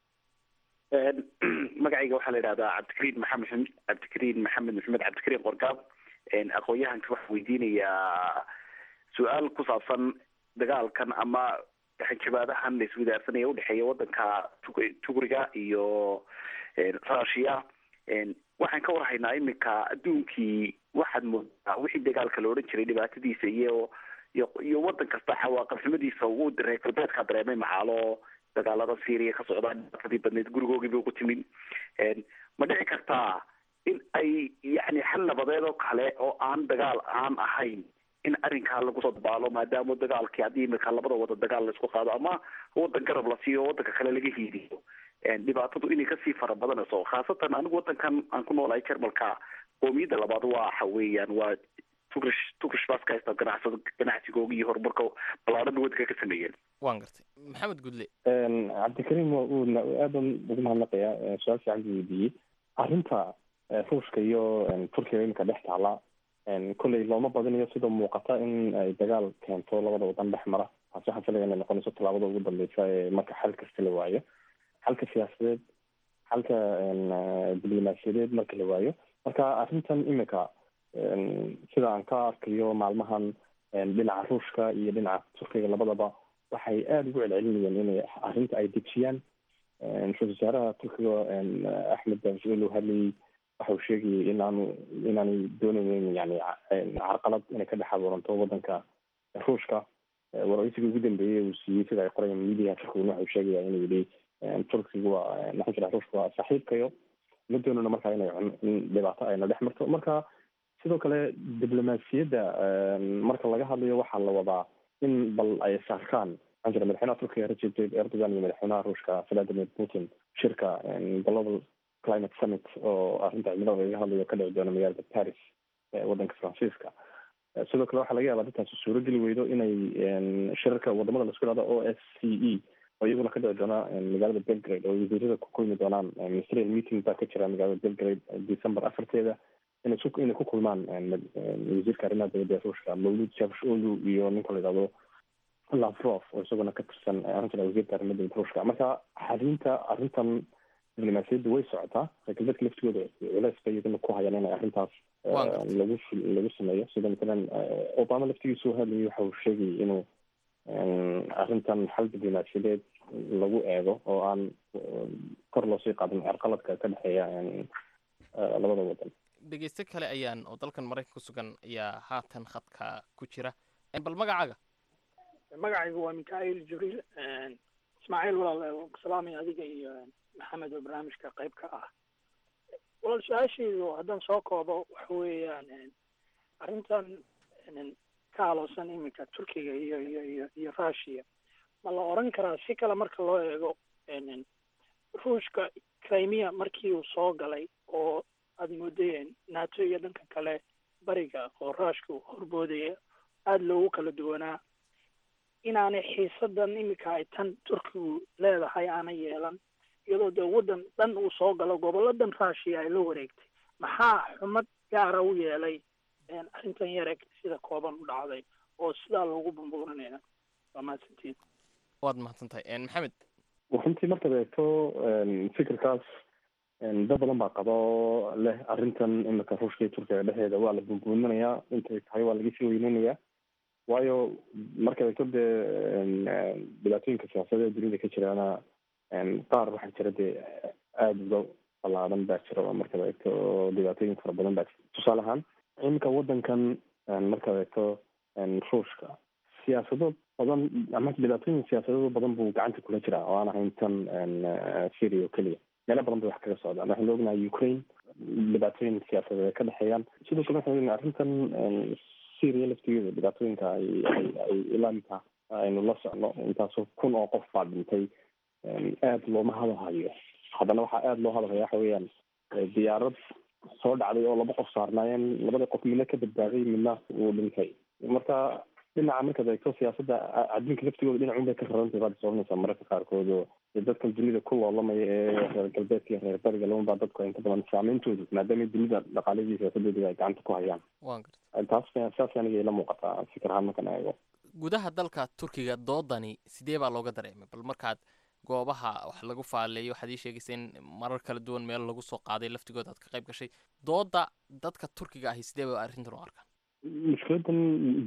S13: magacayga waxaa la yidhahdaa cabdikariin maxamed cabdikariin maxamed maxamed cabdikariin qorgaab aqoon-yahanka waxaa weydiinayaa su-aal ku saabsan dagaalkan ama hanjabaadahan la iswadaarsanaya udhexeeya wadanka tugriga iyo russia waxaan ka warhaynaa iminka adduunkii waxaad moodaa wixii dagaalka la odhan jiray dhibaatadiisa iyo iyo iyo wadan kasta cawaaqabxumadiisa uu reer galbeedka dareemay maxaalo dagaalada syria ka socdaa dhibaatadii badneed gurigoogiiba ugu timin ma dhici kartaa in ay yani xal nabadeed oo kale oo aan dagaal aan ahayn in arrinkaa lagu soo dabaalo maadaama dagaalkii haddii imika labada wada dagaal laisku qaado ama wadan garab la siiyo wadanka kale laga hiiliyo dhibaatadu inay kasii fara badanayso khaasatan anigu wadankan aan ku noolahay jarmalka qoomiyadda labaad waa waxa weeyaan waa tugrish tugrish bas ka haysta ganacsada ganacsigooga iyo horumarka ballaaran wadanka ka sameeyeen
S10: waan gartay maxamed gudle
S11: cabdikariim uu aad baan ugu mahadnaqayaa su-aal fiican buu weydiiyey arrinta ruushka iyo turkiga iminka dhex taala kolley looma badinayo sida muuqata in ay dagaal keento labada wadan dhex mara taasi waxaan filaya inay noqonayso tallaabada ugu dambeysa ee marka xal kasta la waayo xalka siyaasadeed xalka diblomaasiyadeed marka la waayo marka arrintan imika sida aan ka arkayo maalmahan dhinaca ruushka iyo dhinaca turkiga labadaba waxay aada ugu celcelinayeen inay arrinta ay dejiyaan ra-isul wasaaraha turkiga axmed davshiil uu hadlayay waxa uu sheegayay inaanu inaanay doonaynin yani carqalad inay ka dhex abuuranto wadanka ruushka waraysigii ugu dambeeyey uu siiyey sida ay qorayaan media turkiguna waxa uu sheegaya inuu yidhi turkiga waa maxaa jira ruushka waa saaxiibkayo ma doonana marka inay in dhibaato ayna dhex marto marka sidoo kale diblomaasiyadda marka laga hadlayo waxaa la wadaa in bal ay saarkaan maxaa jira madaxweynaha turkiga recep tayyip erdogan iyo madaxweynaha ruushka vladimir putin shirka global climate summit oo arrinta cimilada laga hadlayo ka dhici doona magaalada paris wadanka faransiiska sidoo kale waxaa laga yaabaa dadkaasi suurogeli weydo inay shirarka wadamada laisku ihahdo o s c e oo iyaguna ka dhici doona magaalada belgrade oo wasiirada ku kulmi doonaan ministerial meeting baa ka jira magaalada belgrade december afarteeda inay su inay ku kulmaan wasiirka arrimaha dowladda ee ruushka mawlud javsholu iyo ninka la yidhahdo lavrov oo isaguna ka tirsan arrintan wasiirka arrimaha dowladda ruushka marka xarinta arrintan diblomaasiyadda way socotaa reer galbeedka laftigooda culeys bay iyaguna ku hayaan inay arrintaas lagu lagu sameeyo sida matalan obama laftigiisu hadlayay waxa uu sheegayay inuu arrintan xal diblomaasiyadeed lagu eego oo aan kor loosii qaadin carqaladka ka dhexeeya labada wadan
S10: dhegeyste kale ayaan oo dalkan maraykan ku sugan ayaa haatan khadka ku jira bal magacaaga
S14: magacaygu waa mikail jibriil ismaaciil walaal salaamay adiga iyo maxamed oo barnaamijka qayb ka ah walaal su-aashaydu haddaan soo koobo waxa weeyaan arrintan ka aloosan iminka turkiga iyo iyo iyo iyo russia ma la oran karaa si kale marka loo eego ruushka crimea markii uu soo galay oo aada moodayeen nato iyo dhanka kale bariga oo ruushka horboodaya aada loogu kala duwanaa inaanay xiisadan iminka ay tan turkigu leedahay aanay yeelan iyadoo dee waddan dhan uu soo galo goboladan russia ay la wareegtay maxaa xumad gaara u yeelay arrintan yareg sida kooban u dhacday oo sidaa loogu bumbuurinaya waa mahadsantiin
S10: waad mahadsan tahay maxamed
S11: runtii markaad eegto fikirkaas dad badan baa qabo leh arrintan imika ruushka iyo turkiga dhexdeeda waa la bumbuuminayaa intay tahay waa laga sii weyneynayaa waayo markaad eegto dee dhibaatooyinka siyaasadeed ee dunida ka jiraana qaar waxaa jira dee aada uga ballaadan baa jira oo markaad eegto dhibaatooyin fara badan baa jira tusaale ahaan iminka wadankan markaad eegto ruushka siyaasado badan ama dhibaatooyin siyaasadado badan buu gacanta kula jiraa oo aan ahayn tan syria oo keliya meelo badan bay wax kaga socdaan waxaynu ognahay ukraine dhibaatooyin siyaasadeed ay ka dhexeeyaan sidoo kale waxaynu ognahay arrintan syria laftigeeda dhibaatooyinka ay ay ay ilaamka aynu la socno intaasoo kun oo qof baa dhintay aada looma hadalhayo haddana waxaa aada loo hadalhaya waxa weeyaan diyaarad soo dhacday oo laba qof saarnaayeen labada qof midna ka badbaaday midna uu dhintay marka dhinaca markaad eegto siyaasadda adduunka laftigooda dhinacun bay ka rarantay baad soconaysaa mararka qaarkood oo dadkan dunida ku loolamaya ee reer galbeedka iyo reer bariga labanbaa dadku inta badan saameyntoodu maadaama dunida dhaqaaladii siyaasadooda ay gacanta ku hayaan
S10: waan garta
S11: taas saas aniga ila muuqataa fikir ahaan markaan eego
S10: gudaha dalka turkiga doodani sidee baa looga dareemay bal markaad goobaha wax lagu faaleeyo waxaad ii sheegaysa in marar kala duwan meel lagu soo qaaday laftigooda aad ka qayb gashay dooda dadka turkiga ahi sidee ba arrintan u arkaan
S11: mushkiladan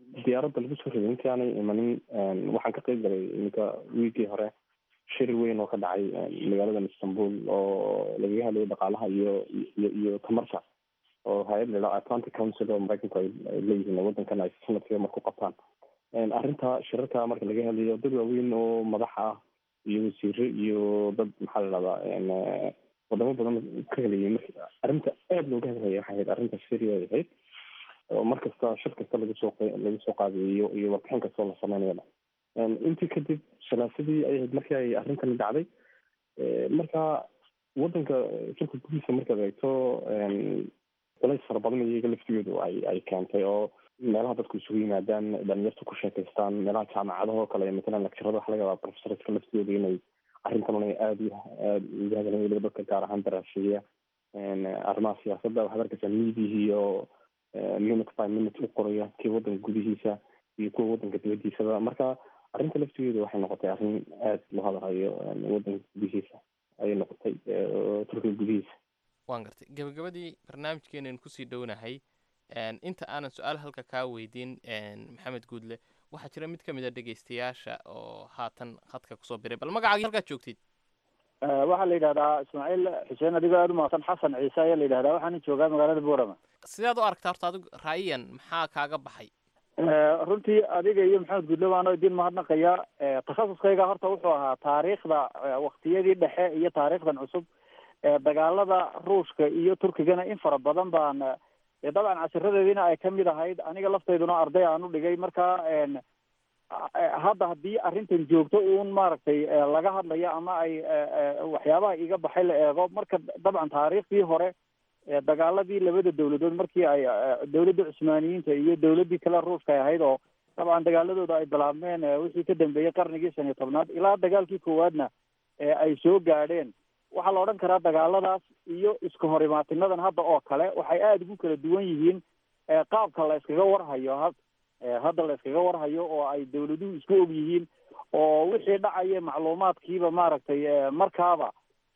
S11: diyaaradda lagu soo riday intii aanay imanin waxaan ka qeyb galay iminka wiigii hore shir weyn oo ka dhacay magaaladan istanbul oo lagaga hadlayo dhaqaalaha iyo iyo iyo tamarta oo hay-ad la atlantic council oo maraykanku ay leeyihiin wadankan ay sanadkiiba mar ku qabtaan arrinta shirarka marka laga hadlayo dad waaweyn oo madax ah iyo wasiire iyo dad maxaa la dhahdaa wadamo badan ka helayay marka arrinta aada looga hadlaya waxay ahayd arrinta syria ay ahayd oo mar kasta shir kasta lagu soo lagu soo qaadayo iyo warbixin kastoo la sameynayaba intii kadib salaasadii ay ahayd markii ay arrintani dhacday marka wadanka shirka gudihiisa markaad eegto culays fara badan iyaga laftigoodu ay ay keentay oo meelaha dadku isugu yimaadaan dhalinyarta ku sheekaystaan meelaha jaamacadaha oo kale matalan lecturada waxa laga yaabaa professorska laftooda inay arrintan inay aada iyo aada uga hadlaan weliba dadka gaar ahaan daraaseeya arrimaha siyaasadda waxaad arkaysaa miidiyihii oo minute by minute u qoraya kii wadanka gudihiisa iyo kuwa wadanka dibadiisaba marka arrinta laftigeedu waxay noqotay arrin aada loo hadalhayo wadanka gudihiisa ayay noqotay turkiga gudihiisa
S10: waan gartay gabagabadii barnaamijkeenan kusii dhownahay inta aanan su-aal halka kaa weydiin maxamed guudle waxaa jira mid ka mid a dhegeystayaasha oo haatan khadka kusoo biray bal magacaagii halkaad joogtid
S15: waxaa la yidhahdaa ismaaciil xuseen adigoo aada umahadsan xasan ciise ayaa la yidhahdaa waxaana joogaa magaalada boorama
S10: sidaad u aragtaa horta adigu raayiyan maxaa kaaga baxay
S15: runtii adiga iyo maxamed guudle waano idin mahadnaqaya takhasuskayga horta wuxuu ahaa taariikhda waktiyadii dhexe iyo taariikhdan cusub dagaalada ruushka iyo turkigana in fara badan baan dabcan casiradeediina ay kamid ahayd aniga laftayduna arday aan u dhigay marka hadda haddii arrintan joogto uun maaragtay laga hadlayo ama ay waxyaabaha iga baxay la eego marka dabcan taariikhdii hore dagaaladii labada dawladood markii ay dawladda cusmaaniyiinta iyo dawladdii kale ruushka ay ahayd oo dabcan dagaaladooda ay bilaabmeen wixii ka dambeeyey qarnigii shan iyo tobnaad ilaa dagaalkii koowaadna ay soo gaadheen waxaa la odhan karaa dagaaladaas iyo iska hor imaatinadan hadda oo kale waxay aada ugu kala duwan yihiin qaabka la iskaga warhayo ha hadda la iskaga warhayo oo ay dawladuhu isku og yihiin oo wixii dhacaya macluumaadkiiba maaragtay markaaba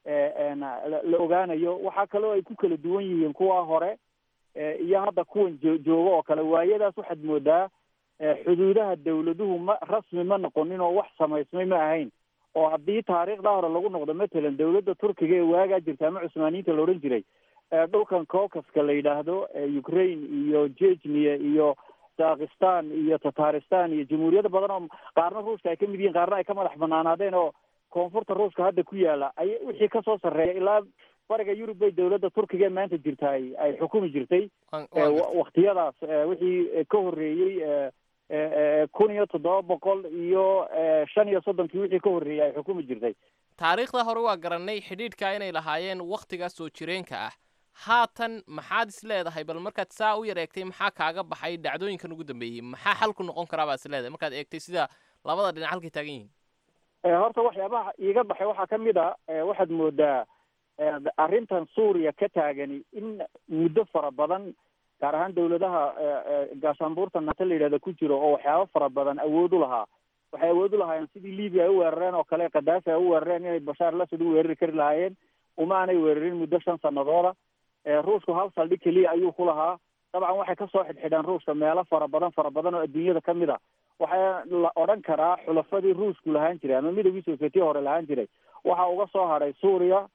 S15: la ogaanayo waxaa kaloo ay ku kala duwan yihiin kuwa hore iyo hadda kuwan jo jooga oo kale waayadaas waxaad moodaa xuduudaha dawladuhu ma rasmi ma noqonin oo wax samaysmay ma ahayn oo haddii taariikhda hore lagu noqdo matalan dawladda turkiga ee waagaa jirta ama cusmaaniyiinta la odhan jiray dhulkan caucaska la yidhaahdo ukraine iyo jejnia iyo dakistan iyo tataristan iyo jamhuuriyado badan oo qaarna ruushka ay kamid yihiin qaarna ay ka madax banaanaadeen oo koonfurta ruushka hadda ku yaala ay wixii kasoo sarreeya ilaa bariga yurub bay dawladda turkiga ee maanta jirta ay ay xukumi jirtay waktiyadaas wixii ka horreeyey kun iyo toddoba boqol iyo shan iyo soddonkii wixii ka horreeyey ay xukumi jirtay
S10: taariikhda hore waa garanay xidhiidhka inay lahaayeen wakhtigaas soo jireenka ah haatan maxaad is leedahay bal markaad saa u yar eegtay maxaa kaaga baxay dhacdooyinkan ugu dambeeyey maxaa xalku noqon karaa baad is leedahay markaad eegtay sida labada dhinac halkay taagan yihiin
S15: horta waxyaabaha iiga baxay waxaa ka mid a waxaad moodaa arrintan suuriya ka taagani in muddo fara badan gaar ahaan dawladaha gaashaanbuurta nato la yidhahda ku jiro oo waxyaabo fara badan awood u lahaa waxay awood u lahaayeen sidii libya ay u weerareen oo kale kadaafi ay u weerareen inay bashaar lasad u weerari kari lahaayeen uma aanay weerarin muddo shan sanadooda ruushku hal saldhig keliya ayuu ku lahaa dabcan waxay kasoo xidhxidheen ruushka meelo fara badan fara badan oo adduunyada kamid a waxaa la odhan karaa xulafadii ruushku lahaan jiray ama midowgii sovietiya hore lahaan jiray waxa uga soo hadhay suuriya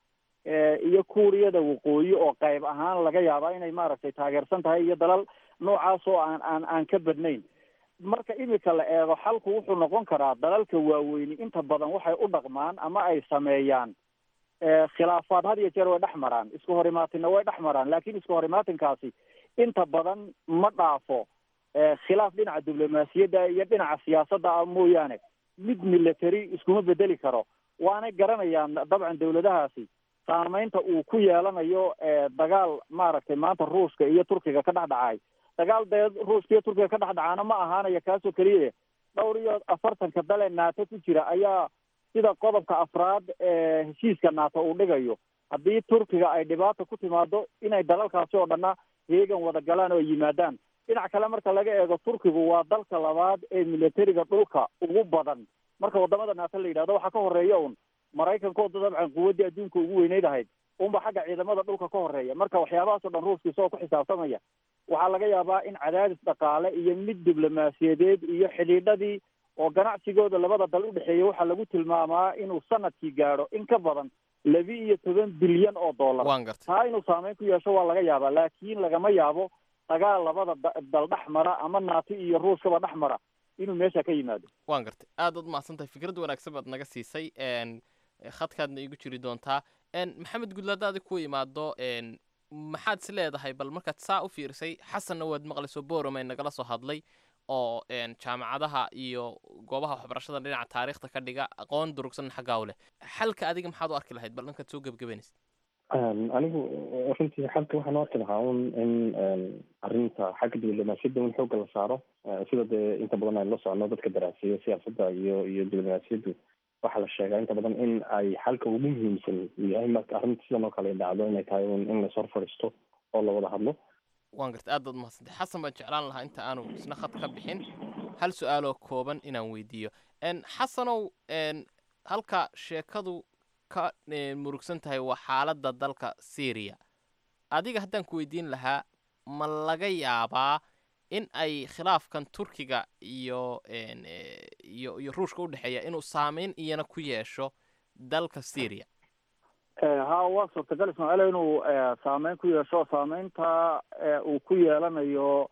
S15: iyo kuuriyada waqooyi oo qayb ahaan laga yaabaa inay maaragtay taageersan tahay iyo dalal noocaas oo aan aan aan ka badnayn marka imika la eego xalku wuxuu noqon karaa dalalka waaweyni inta badan waxay u dhaqmaan ama ay sameeyaan khilaafaad had iyo jeer way dhex maraan isku horimaatinna way dhex maraan laakiin isku horimaatinkaasi inta badan ma dhaafo khilaaf dhinaca diblomaasiyadda iyo dhinaca siyaasadda ah mooyaane mid military iskuma bedeli karo waanay garanayaan dabcan dawladahaasi saameynta uu ku yeelanayo dagaal maaragtay maanta ruushka iyo turkiga ka dhex dhacay dagaal dee ruushka iyo turkiga ka dhex dhacaana ma ahaanaya kaasoo keliya dhowr iyo afartanka dale naato ku jira ayaa sida qodobka afraad ee heshiiska naato uu dhigayo haddii turkiga ay dhibaata ku timaado inay dalalkaasi oo dhanna heegan wada galaan oo yimaadaan dhinac kale marka laga eego turkigu waa dalka labaad ee militariga dhulka ugu badan marka wadamada naato la yidhahdo waxaa ka horeeya un maraykankooda dabcan quwaddii adduunka ugu weyneyd ahayd unba xagga ciidamada dhulka ka horeeya marka waxyaabahaasoo dhan ruushka isagoo ku xisaabtamaya waxaa laga yaabaa in cadaadis dhaqaale iyo mid diblomaasiyadeed iyo xidhiidhadii oo ganacsigooda labada dal udhexeeya waxaa lagu tilmaamaa inuu sanadkii gaadho in ka badan labi iyo toban bilyan oo dollar
S10: waan gartay
S15: taa inuu saameyn ku yeesho waa laga yaabaa laakiin lagama yaabo dagaal labada da- dal dhex mara ama naati iyo ruushkaba dhex mara inuu meesha ka yimaado
S10: waan gartay aad baad mahadsan tahay fikrad wanaagsan baad naga siisay n khadkaadna iigu jiri doontaa n maxamed gudle haddaadi ku imaado n maxaad is leedahay bal markaad saa u fiirisay xasanna waad maqlayso boromay nagala soo hadlay oo n jaamacadaha iyo goobaha waxbarashada dhinaca taariikhda ka dhiga aqoon durugsan xaggaa u leh xalka adiga maxaad u arki lahayd bal dhankaad soo gebagabanaysa
S11: anigu runtii xalka waxaan u arki lahaa un in arrinta xagga diblomaasiyadda in xoogga la saaro sida dee inta badan aynu la socono dadka daraaseeya siyaasadda iyo iyo diblomaasiyaddu waxaa la sheegaa inta badan in ay xalka ugu muhiimsan uu yahay marka arrinta sidan oo kale ay dhacdo inay tahay un in la hor fadhiisto oo la wada hadlo
S10: waan gartay aad baad mahadsantay xasan baan jeclaan lahaa inta aanu isna khad ka bixin hal su-aaloo kooban inaan weydiiyo n xasanow n halka sheekadu ka eh, murugsan tahay waa xaaladda dalka syria adiga haddaan ku weydiin lahaa ma laga yaabaa in ay khilaafkan turkiga iyo n eh, iyo iyo ruushka u dhexeeya inuu saameyn iyana ku yeesho dalka syria
S15: ha waa suurtagal ismaaciil inuu eh, saameyn ku yeesho saameynta eh, uu ku yeelanayo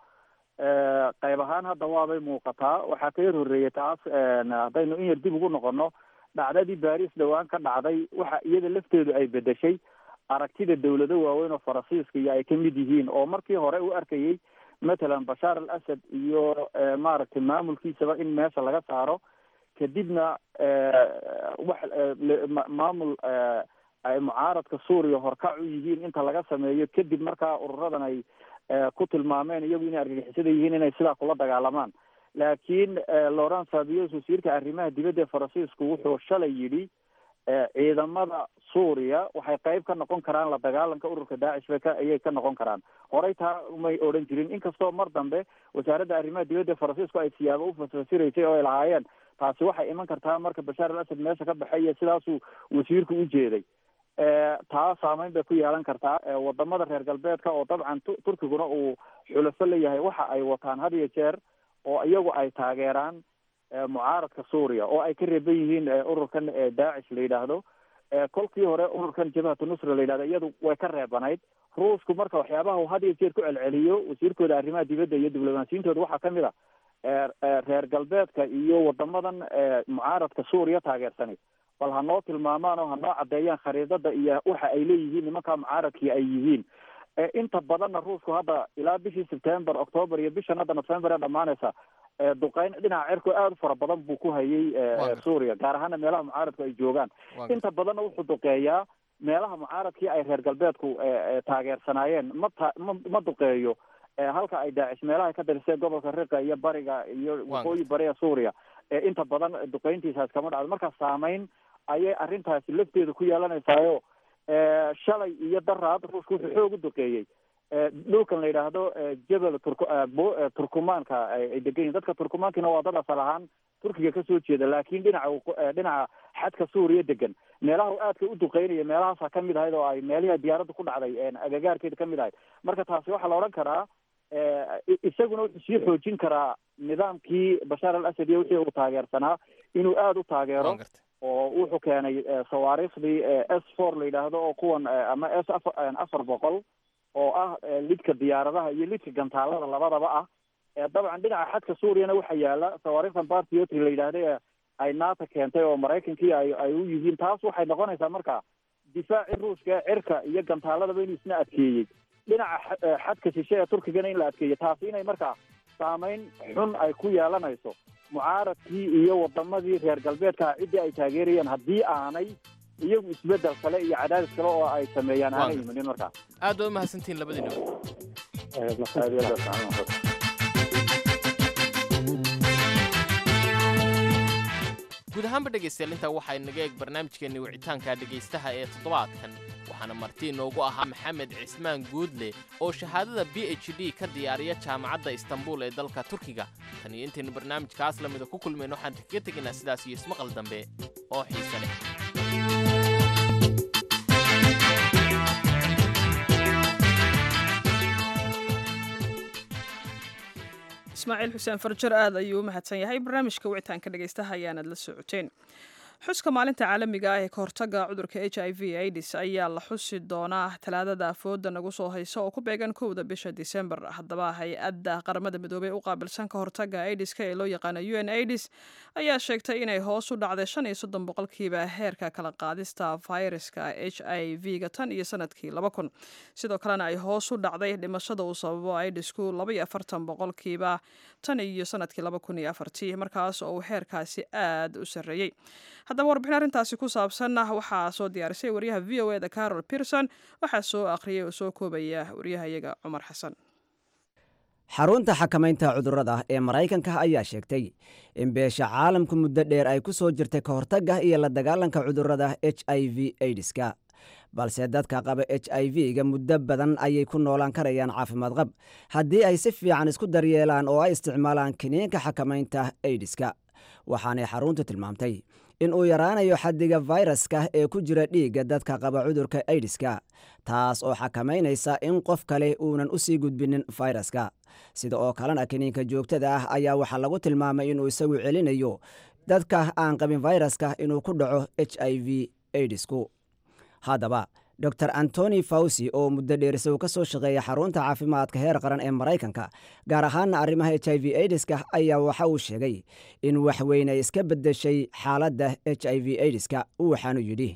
S15: eh, qayb ahaan hadda waabay muuqataa waxaa ka yar horreeyay taas en, haddaynu in yar dib ugu noqono dhacdadii baris dhowaan ka dhacday waxa iyada lafteedu ay bedeshay aragtida dawlado waaweyn oo faransiiska iyo ay ka mid yihiin oo markii hore u arkayay matalan bashaar al asad iyo eh, maaragtay maamulkiisaba in meesha laga saaro kadibna eh, wax eh, le- ma- maamul eh, ay mucaaradka suuriya horkac u yihiin inta laga sameeyo kadib markaa ururadan ay eh, ku tilmaameen iyagu inay argagixisada yihiin inay sidaa kula dagaalamaan laakiin eh, laurent fabius wasiirka arrimaha dibadda ee faransiisku wuxuu shalay yidhi eh, ciidamada suuriya waxay qayb ka noqon karaan la dagaalanka ururka daacish bay ka ayay ka noqon karaan horey taa umay odhan jirin inkastoo mar dambe wasaaradda arrimaha dibadda ee faransiisku ay siyaabo u fasfasiraysay oo ay lahaayeen taasi waxay iman kartaa marka bashaar al asad meesha ka baxay iyo sidaasuu wasiirku u jeeday Eh, taa saameyn bay ku yeelan kartaa Eh, wadamada reer galbeedka oo dabcan tu- turkiguna uu xulafo leeyahay waxa ay wataan had iyo jeer oo iyagu ay taageeraan eh, mucaaradka suuriya oo ay ka reeban yihiin eh, ururkan eh, daacish la yidhaahdo Eh, kolkii hore ururkan jabhatu nusra la yidhahdo iyadu way ka reebanayd ruushku marka waxyaabaha uu had iyo jeer ku celceliyo wasiirkooda arrimaha dibadda iyo diblomaasiyintooda waxaa kamid a eh, eh, reer galbeedka iyo wadamadan eh, mucaaradka suuriya taageersanay bal ha noo tilmaamaan oo ha noo caddeeyaan khariidada iyo waxa ay leeyihiin nimanka mucaaradkii ay yihiin Eh, inta badanna ruushku hadda ilaa bishii september october iyo bishan hadda november ee dhamaanaysa eh, duqeyn dhinaca cirku aad u fara badan buu ku hayay eh,
S10: Waa
S15: eh, suuriya gaar ahaana meelaha mucaaradku ay joogaan
S10: Waa
S15: inta badanna wuxuu duqeeyaa meelaha mucaaradkii ay reer galbeedku eh, eh, taageersanaayeen ma ta ma ma duqeeyo eh, halka ay daacish meelaha ka dariseen gobolka riqa iyo bariga iyo waqooyi bariga suuriya eh, inta badan duqeyntiisaas kama dhacdo marka saameyn ayay arrintaasi lafteeda ku yeelanaysaayoo eh, shalay iyo daraad ruushku wuxuu xoog u duqeeyey eh, dhulkan la yidhaahdo eh, jebel turk eh, bo- eh, turkumaanka ay ay degan yihin dadka turkumaankina waa dad asal ahaan turkiga kasoo jeeda laakiin dhinaca waqo- eh, dhinaca xadka suuriya degan meelaha uu aadka u duqeynaya meelahaasa kamid ahayd oo ay meelihii diyaaradda ku dhacday eh, agagaarkeeda kamid ahayd marka taasi waxaa la odhan karaa eh, i- isaguna wuxuu sii xoojin karaa nidaamkii bashaar al asad iyo wixii uu taageersanaa inuu aada u taageero oo wuxuu keenay eh, sawaariikhdii s four la yidhaahdo oo kuwan eh, ama s afar eh, afar boqol oo ah eh, lidka diyaaradaha iyo lidka gantaalada labadaba ah Eh, dabcan dhinaca xadka suuriyana waxaa yaala sawaariikhdan bartiotri la yidhaahda ee ay nato keentay oo maraykankii ay ay u yihiin taas waxay noqonaysaa marka difaacii ruushka ee cirka iyo gantaaladaba inuu isna adkeeyey dhinaca xa- eh, xadka shishe ee turkigana in la adkeeyo taasi inay markaa saameyn xun ay ku yeelanayso mucaaradkii iyo wadamadii reer galbeedka ciddii ay taageerayeen haddii aanay iyagu isbedel kale iyo cadaadis kale oo ay sameeyaan
S10: Waa
S15: aanay
S10: gartay.
S15: imanin markaa
S10: aad baa umahadsantihiin labadiina
S15: aad iyo aad baa fiican.
S10: guud ahaanba dhegaystayaal intaa waxaa inaga eeg barnaamijkeenni wicitaanka dhegaystaha ee toddobaadkan waxaana marti inoogu ahaa maxamed cismaan guudle oo shahaadada b h d ka diyaariya jaamacadda istanbul ee dalka turkiga tan iyo intaynu barnaamijkaas lamida ku kulmayno waxaan kaga tegaynaa sidaas iyo ismaqal dambe oo xiise leh
S2: ismaaciil xuseen farjar aad ayuu u mahadsan yahay barnaamijka wicitaanka dhegaystaha ayaanad la socoteen xuska maalinta caalamiga ah ee kahortaga cudurka h i v aids ayaa la xusi doonaa talaadada afooda nagu soo haysa oo ku beegan kowda bisha disembar haddaba hay-adda qaramada midoobey u qaabilsan ka hortaga aidiska ee loo yaqaano u n aids ayaa sheegtay inay hoos u dhacday shan iyo soddon boqolkiiba heerka kala qaadista fayraska h i v ga tan iyo sanadkii laba kun sidoo kalena ay hoos u dhacday dhimashada uu sababo aidisku laba iyo afartan boqolkiiba tan iyo sanadkii laba kun iyo afartii markaas oo uu heerkaasi aad u sarreeyey haddaba warbixin arrintaasi ku saabsan waxaa soo diyaarisay wariyaha v o eda carol pierson waxaa soo akhriyay oo soo koobaya waryahayaga cumar xasan
S16: xarunta xakamaynta cudurrada ee maraykanka ayaa sheegtay in beesha caalamku muddo dheer ay ku soo jirtay ka hortagga iyo la dagaalanka cudurrada h i v aidiska balse dadka qaba h i v-ga muddo badan ayay ku noolaan karayaan caafimaad qab haddii ay si fiican isku daryeelaan oo ay isticmaalaan kiniinka xakamaynta aidiska waxaanay xaruntu tilmaamtay in uu yaraanayo xaddiga fayraska ee ku jira dhiigga dadka qaba cudurka aidiska taas oo xakamaynaysa in qof kale uunan u sii gudbinin fayraska sida oo kalena kiniinka joogtada ah ayaa waxaa lagu tilmaamay inuu isagu celinayo dadka aan qabin fayraska inuu ku dhaco h i v aidisku haddaba dor antoni fawsi oo muddo dheer isagu ka soo shaqeeya xarunta caafimaadka heer qaran ee maraykanka gaar ahaana arrimaha h i v aidiska ayaa waxa uu sheegay in waxweyn ay iska beddeshay xaaladda h i v aidiska waxaanu yidhi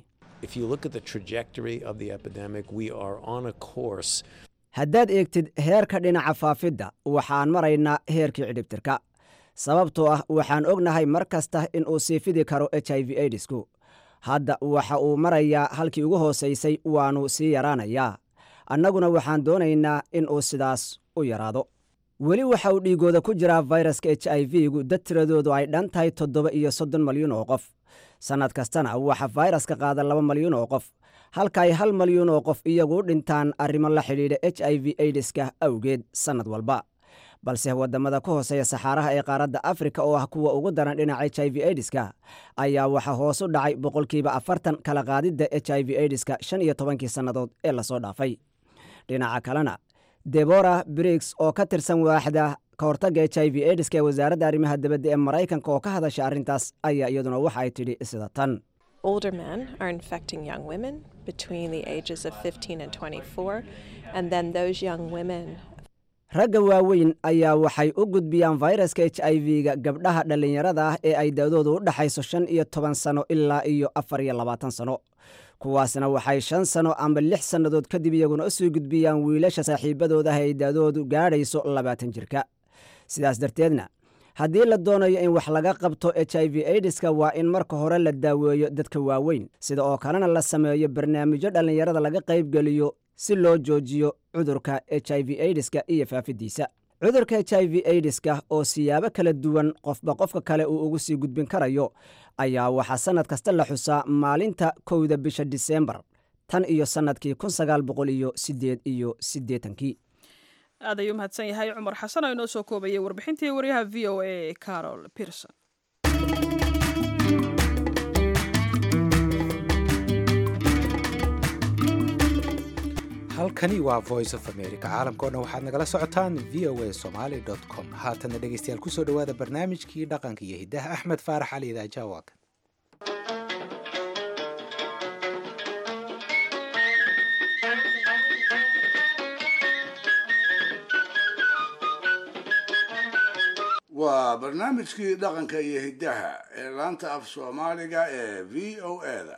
S16: haddaad eegtid heerka dhinaca faafidda waxaan maraynaa heerkii cidhibtirka sababtoo ah waxaan ognahay mar kasta in uu sii fidi karo h i v aidisku hadda waxa uu marayaa halkii ugu hoosaysay waannu sii yaraanayaa annaguna waxaan doonaynaa in uu sidaas u yaraado weli waxa uu dhiigooda ku jiraa fayraska h i v-gu dad tiradoodu ay dhan tahay toddoba iyo soddon malyuun oo qof sannad kastana waxa fayraska qaada laba malyuun oo qof halka ay hal malyuun oo qof iyagu u dhintaan arrimo la xidhiidha h i v aidiska awgeed sannad walba balse waddamada ka hooseeya saxaaraha ee qaaradda afrika oo ah kuwa ugu daran dhinaca h i v aidiska ayaa waxaa hoos u dhacay boqolkiiba afartan kala qaadidda h i v aidiska shan iyo tobankii sannadood ee lasoo dhaafay dhinaca kalena debora briggs oo ka tirsan waaxda ka hortagga h i v aidiska ee wasaaradda arrimaha dibadda ee maraykanka oo ka hadasha arrintaas ayaa iyaduna waxa ay tidhi sida tan
S17: Older men are infecting young women between the ages of 15 and 24, and then those young women
S16: ragga waaweyn ayaa waxay u gudbiyaan fayraska h i v-ga gabdhaha dhallinyarada ah ee ay da'doodu u dhexayso shan iyo toban sano ilaa iyo afar iyo labaatan sano kuwaasna waxay shan sano amba lix sannadood kadib iyaguna u sii gudbiyaan wiilasha saaxiibadooda ah ee da'doodu gaadhayso labaatan jirka sidaas darteedna haddii la doonayo in wax laga qabto h i v aidiska waa in marka hore la daaweeyo dadka waaweyn sida oo kalena la sameeyo barnaamijyo dhallinyarada laga qaybgeliyo si loo joojiyo cudurka h i v aidiska iyo faafidiisa cudurka h i v aidiska oo siyaabo kala duwan qofba qofka kale uu ugu sii gudbin karayo ayaa waxaa sannad kasta la xusaa maalinta kowda bisha diseembar tan iyo sannadkii kun sagaal boqol iyo siddeed iyo siddeetankii
S2: aad ayuu mahadsan yahay cumar xasan oo inoo soo koobayay warbixintii waryaha v o a carol pierson
S1: halkani waa voice of america caalamka o dhan waxaad nagala socotaan v o a somaly com haatanna dhegeystayaal kusoo dhowaada barnaamijkii dhaqanka iyo hiddaha axmed faarax cali idaajawaag
S4: waa barnaamijkii dhaqanka iyo hiddaha ee laanta af soomaaliga ee v o a-da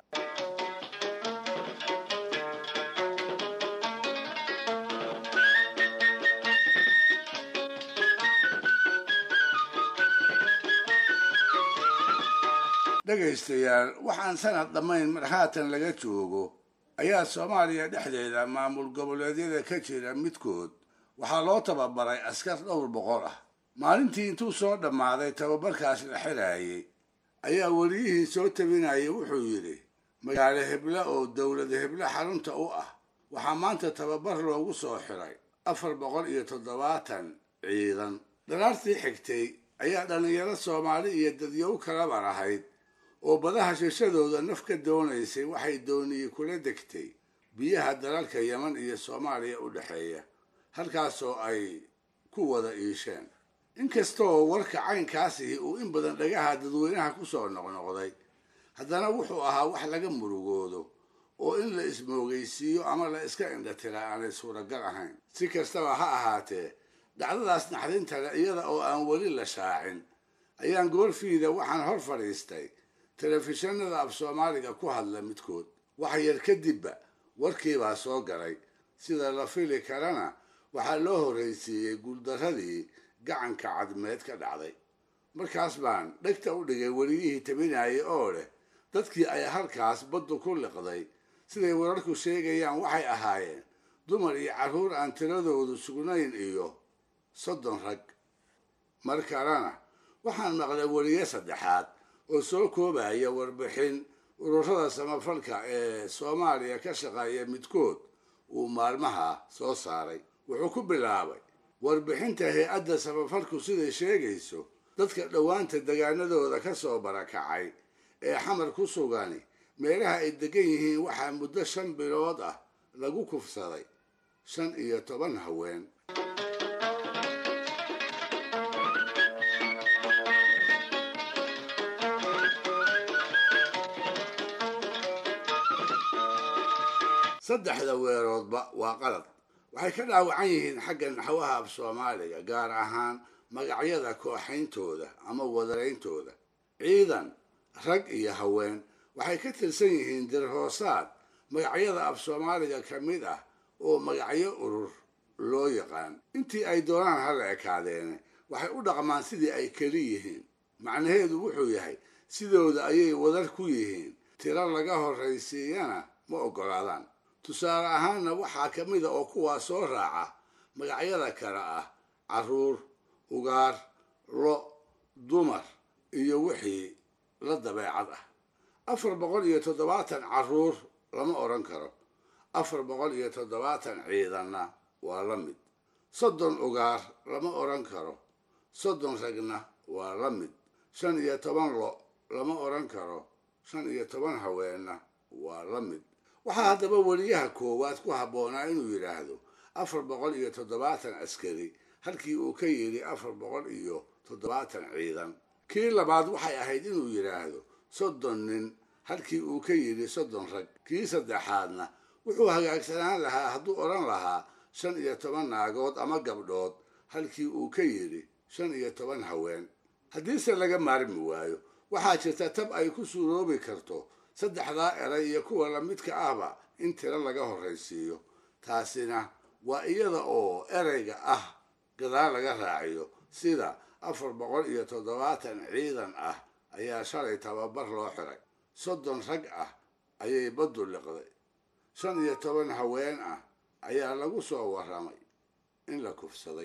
S4: dhegaystayaal waxaan sanad dhammayn mar haatan laga joogo ayaa soomaaliya dhexdeeda maamul goboleedyada ka jira midkood waxaa loo tababaray askar dhowr boqol ah maalintii intuu soo dhammaaday tababarkaas la xiraayey ayaa weliyihii soo tabinayay wuxuu yidhi magaalo hebla oo dowlad hebla xarunta u ah waxaa maanta tababar loogu soo xiray afar boqol iyo toddobaatan ciidan daraartii xigtay ayaa dhallinyaro soomaali iyo dadyow kalaba lahayd oo badaha shishadooda naf ka doonaysay waxay dooniyey kula degtay biyaha dalalka yeman iyo soomaaliya u dhexeeya halkaasoo ay ku wada iisheen inkastoo warka caynkaasihi uu in badan dhagaha dadweynaha ku soo noqnoqday haddana wuxuu ahaa wax laga murugoodo oo in la ismoogaysiiyo ama la iska indhatiraa aanay suuragal ahayn si kastaba ha ahaatee dhacdadaas naxdinta le iyada oo aan weli la shaacin ayaan goorfiida waxaan hor fadhiistay telefishinada af soomaaliga ku hadla midkood wax yar kadibba warkiibaa soo galay sida la fili karana waxaa loo horraysiiyey guuldarradii gacanka cadmeed ka dhacday markaas baan dhegta u dhigay weliyihii tabinayay oo leh dadkii ay halkaas baddu ku liqday siday wararku sheegayaan waxay ahaayeen dumar iyo carruur aan tiradoodu sugnayn iyo soddon rag mar kalena waxaan maqlay weliye saddexaad oo soo koobaya warbixin ururada samafalka ee soomaaliya ka shaqeeya midkood uu maalmaha soo saaray wuxuu ku bilaabay warbixinta hay-adda samafalku siday sheegayso dadka dhowaanta degaanadooda ka soo barakacay ee xamar ku sugani meelaha ay degan yihiin waxaa muddo shan bilood ah lagu kufsaday shan iyo toban haween saddexda weeroodba waa qalad waxay ka dhaawacan yihiin xagga naxwaha af soomaaliga gaar ahaan magacyada kooxayntooda ama wadarayntooda ciidan rag iyo haween waxay ka tirsan yihiin dirhoosaad magacyada af soomaaliga ka mid ah oo magacyo urur loo yaqaan intii ay doonaan hala ekaadeene waxay u dhaqmaan sidii ay keli yihiin macnaheedu wuxuu yahay sidooda ayay wadar ku yihiin tiro laga horraysiiyana ma oggolaadaan tusaale ahaanna waxaa ka mida oo kuwaa soo raaca magacyada kale ah carruur ugaar lo dumar iyo wixii la dabeecad ah afar boqol iyo toddobaatan carruur lama odhan karo afar boqol iyo toddobaatan ciidanna waa la mid soddon ugaar lama odhan karo soddon ragna waa la mid shan iyo toban lo lama odhan karo shan iyo toban haweenna waa la mid waxaa haddaba weliyaha koowaad ku habboonaa inuu yidhaahdo afar boqol iyo toddobaatan askari halkii uu ka yidhi afar boqol iyo toddobaatan ciidan kii labaad waxay ahayd inuu yidhaahdo soddon nin halkii uu ka yidhi soddon rag kii saddexaadna wuxuu hagaagsanaan lahaa hadduu odhan lahaa shan iyo toban naagood ama gabdhood halkii uu ka yidhi shan iyo toban haween haddiise laga maarmi waayo waxaa jirta tab ay ku suuroobi karto saddexdaa eray iyo kuwa lamidka ahba in tiro laga horraysiiyo taasina waa iyada oo erayga ah gadaal laga raaciyo sida afar boqol iyo toddobaatan ciidan ah ayaa shalay tababar loo xiray soddon rag ah ayay baddu liqday shan iyo toban haween ah ayaa lagu soo warramay in la kufsaday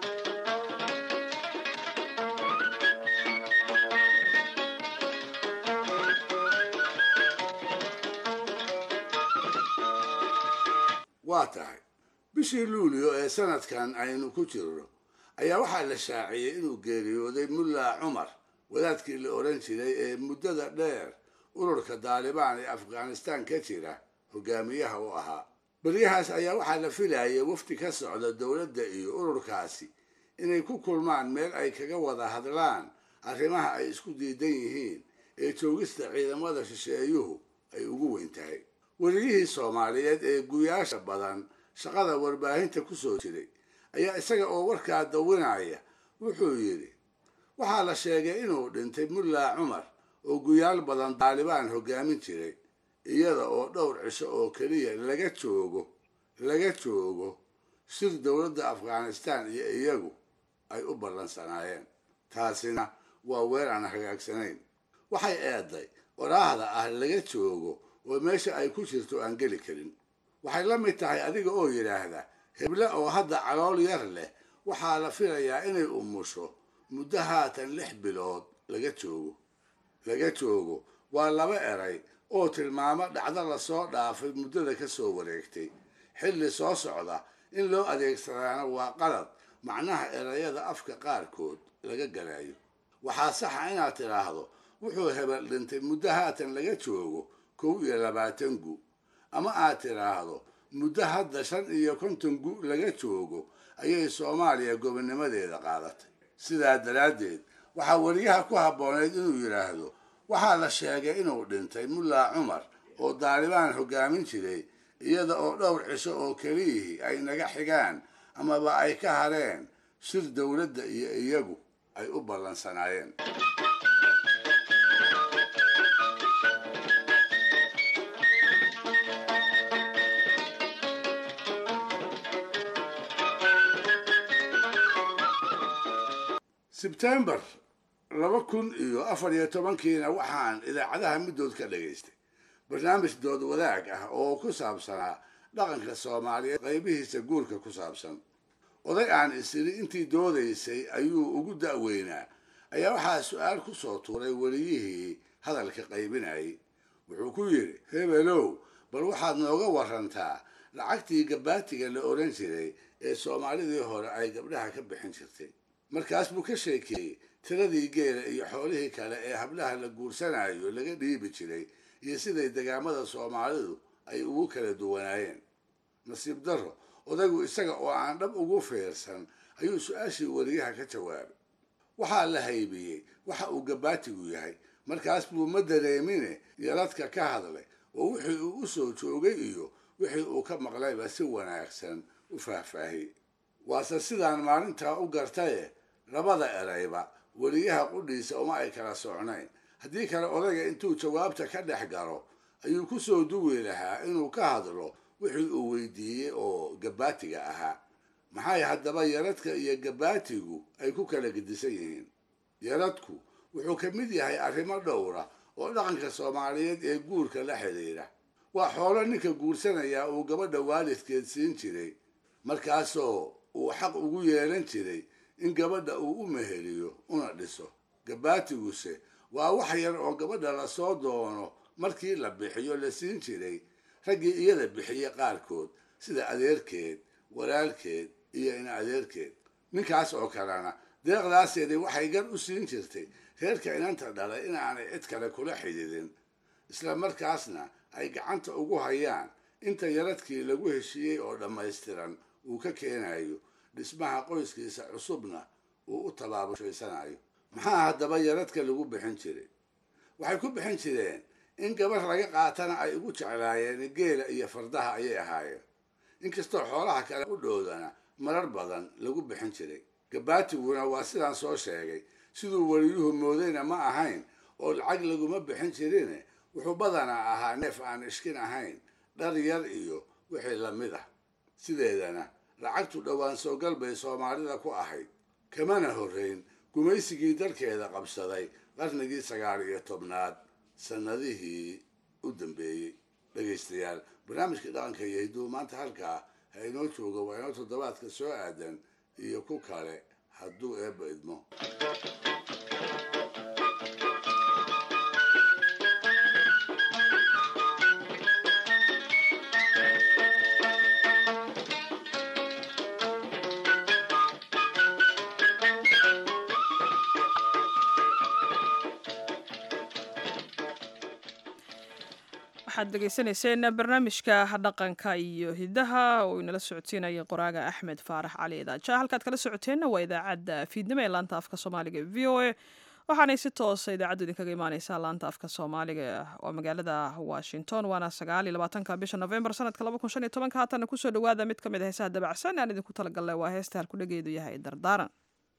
S4: waa tahay bishii luulyo ee sanadkan aynu ku jirno ayaa waxaa la shaaciyey inuu geeriyooday mulla cumar wadaadkii la odhan jiray ee muddada dheer ururka daalibaan ee afghanistaan ka jira hogaamiyaha u ahaa beryahaas ayaa waxaa la filayay wafdi ka socda dowladda iyo ururkaasi inay ku kulmaan meel ay kaga wada hadlaan arrimaha ay isku diidan yihiin ee joogista ciidamada shisheeyuhu ay ugu weyn tahay weliyihii soomaaliyeed ee guyaasha badan shaqada warbaahinta ku soo jiray ayaa isaga oo warkaa dawinaya wuxuu yidhi waxaa la sheegay inuu dhintay mulla cumar oo guyaal badan daalibaan hoggaamin jiray iyada oo dhowr cisho oo keliya laga joogo laga joogo sir dowladda afghanistaan iyo iyagu ay u ballansanaayeen taasina waa weer aan hagaagsanayn waxay eeday waraahda ah laga joogo oo meesha ay ku jirto aan geli karin waxay la mid tahay adiga oo yidhaahda heble oo hadda calool yar leh waxaa la filayaa inay umusho muddo haatan lix bilood laga joogo laga joogo waa laba eray oo tilmaamo dhacdo lasoo dhaafay muddada ka soo wareegtay xilli soo socda in loo adeegsadaana waa qalad macnaha erayada afka qaarkood laga galayo waxaa saxa inaad tidhaahdo wuxuu hebel dhintay muddo haatan laga joogo kow iyo labaatan gu ama aad tidhaahdo muddo hadda shan iyo konton gu laga joogo ayay soomaaliya gobonnimadeeda qaadatay sidaa daraaddeed waxaa weriyaha ku habboonayd inuu yidhaahdo waxaa la sheegay inuu dhintay mullaa cumar oo daalibaan hoggaamin jiray iyada oo dhowr cisho oo keliyihii ay naga xigaan amaba ay ka hareen shir dowladda iyo iyagu ay u ballansanaayeen sebtembar laba kun iyo afar iyo tobankiina waxaan idaacadaha middood ka dhagaystay barnaamij dood wadaag ah oo ku saabsanaa dhaqanka soomaaliyeed qaybihiisa guurka ku saabsan oday aan isiri intii doodaysay ayuu ugu da'weynaa ayaa waxaa su-aal ku soo tuuray weliyihii hadalka qaybinayay wuxuu ku yidhi hebelow bal waxaad nooga warantaa lacagtii gabaatiga la odhan jiray ee soomaalidii hore ay gabdhaha ka bixin jirtay markaas buu ka sheekeeyey tiradii geela iyo xoolihii kale ee hablaha la guursanayo laga dhiibi jiray iyo siday degaamada soomaalidu ay ugu kala duwanaayeen nasiib darro odaygu isaga oo aan dhab ugu fiirsan ayuu su-aashii weriyaha ka jawaabay waxaa la haybiyey waxa uu gabaatigu yahay markaas buu ma dareemine yaradka ka hadlay oo wixii uu u soo joogay iyo wixii uu ka maqlayba si wanaagsan u faahfaahiyey waase sidaan maalintaa u gartaye labada erayba weriyaha qudhiisa uma ay kala socnayn haddii kale odayga intuu jawaabta ka dhex galo ayuu ku soo duwi lahaa inuu ka hadlo wixii uu weydiiyey oo gabaatiga ahaa maxay haddaba yaradka iyo gabaatigu ay ku kala gedisan yihiin yaradku wuxuu ka mid yahay arrimo dhowra oo dhaqanka soomaaliyeed ee guurka la xidhiidha waa xoolo ninka guursanayaa uu gabadha waalidkeed siin jiray markaasoo uu xaq ugu yeelan jiray in gabadha uu u meheliyo una dhiso gabaatiguse waa wax yar oo gabadha lasoo doono markii la bixiyo la siin jiray raggii iyada bixiye qaarkood sida adeerkeed walaalkeed iyo ina adeerkeed ninkaas oo kalena deeqdaaseedii waxay gar u siin jirtay reerka inanta dhalay inaanay cid kale kula xidhiidin isla markaasna ay gacanta ugu hayaan inta yaradkii lagu heshiiyey oo dhammaystiran uu ka keenayo dhismaha qoyskiisa cusubna uu u tabaabushaysanaayo maxaa haddaba yaradka lagu bixin jiray waxay ku bixin jireen in gabar laga qaatana ay ugu jeclaayeen geela iyo fardaha ayay ahaayeen inkastoo xoolaha kale u dhoodana marar badan lagu bixin jiray gabaatiguna waa sidaan soo sheegay siduu weliyuhu moodayna ma ahayn oo lacag laguma bixin jirine wuxuu badanaa ahaa neef aan ishkin ahayn dhar yar iyo wixii lamid ah sideedana lacagtu dhowaan soogal bay soomaalida ku ahayd kamana horrayn gumaysigii dalkeeda qabsaday qarnigii sagaal iyo tobnaad sannadihii u dambeeyey dhegaystayaal barnaamijkii dhaqanka iyo hidduu maanta halkaa ha inoo joogo waa inoo toddobaadka soo aadan iyo ku kale hadduu eebba idmo
S2: waxaad dhegaysanayseen barnaamijka dhaqanka iyo hidaha oo inala socodsiinaya qoraaga axmed faarax cali idaaja halkaad kala socoteenna waa idaacadda fiidnimo ee laanta afka soomaaliga e v o a waxaanay si toosa idaacaddu idinkaga imaaneysaa laanta afka soomaaliga oo magaalada washington waana sagaal iyo labaatanka bisha novembar sanadka laba kun shan iyo tobanka haatana kusoo dhawaada mid ka mid a heesaha dabacsan aan idinku talagalnay waa heesta halkudhageedu yahay dardaaran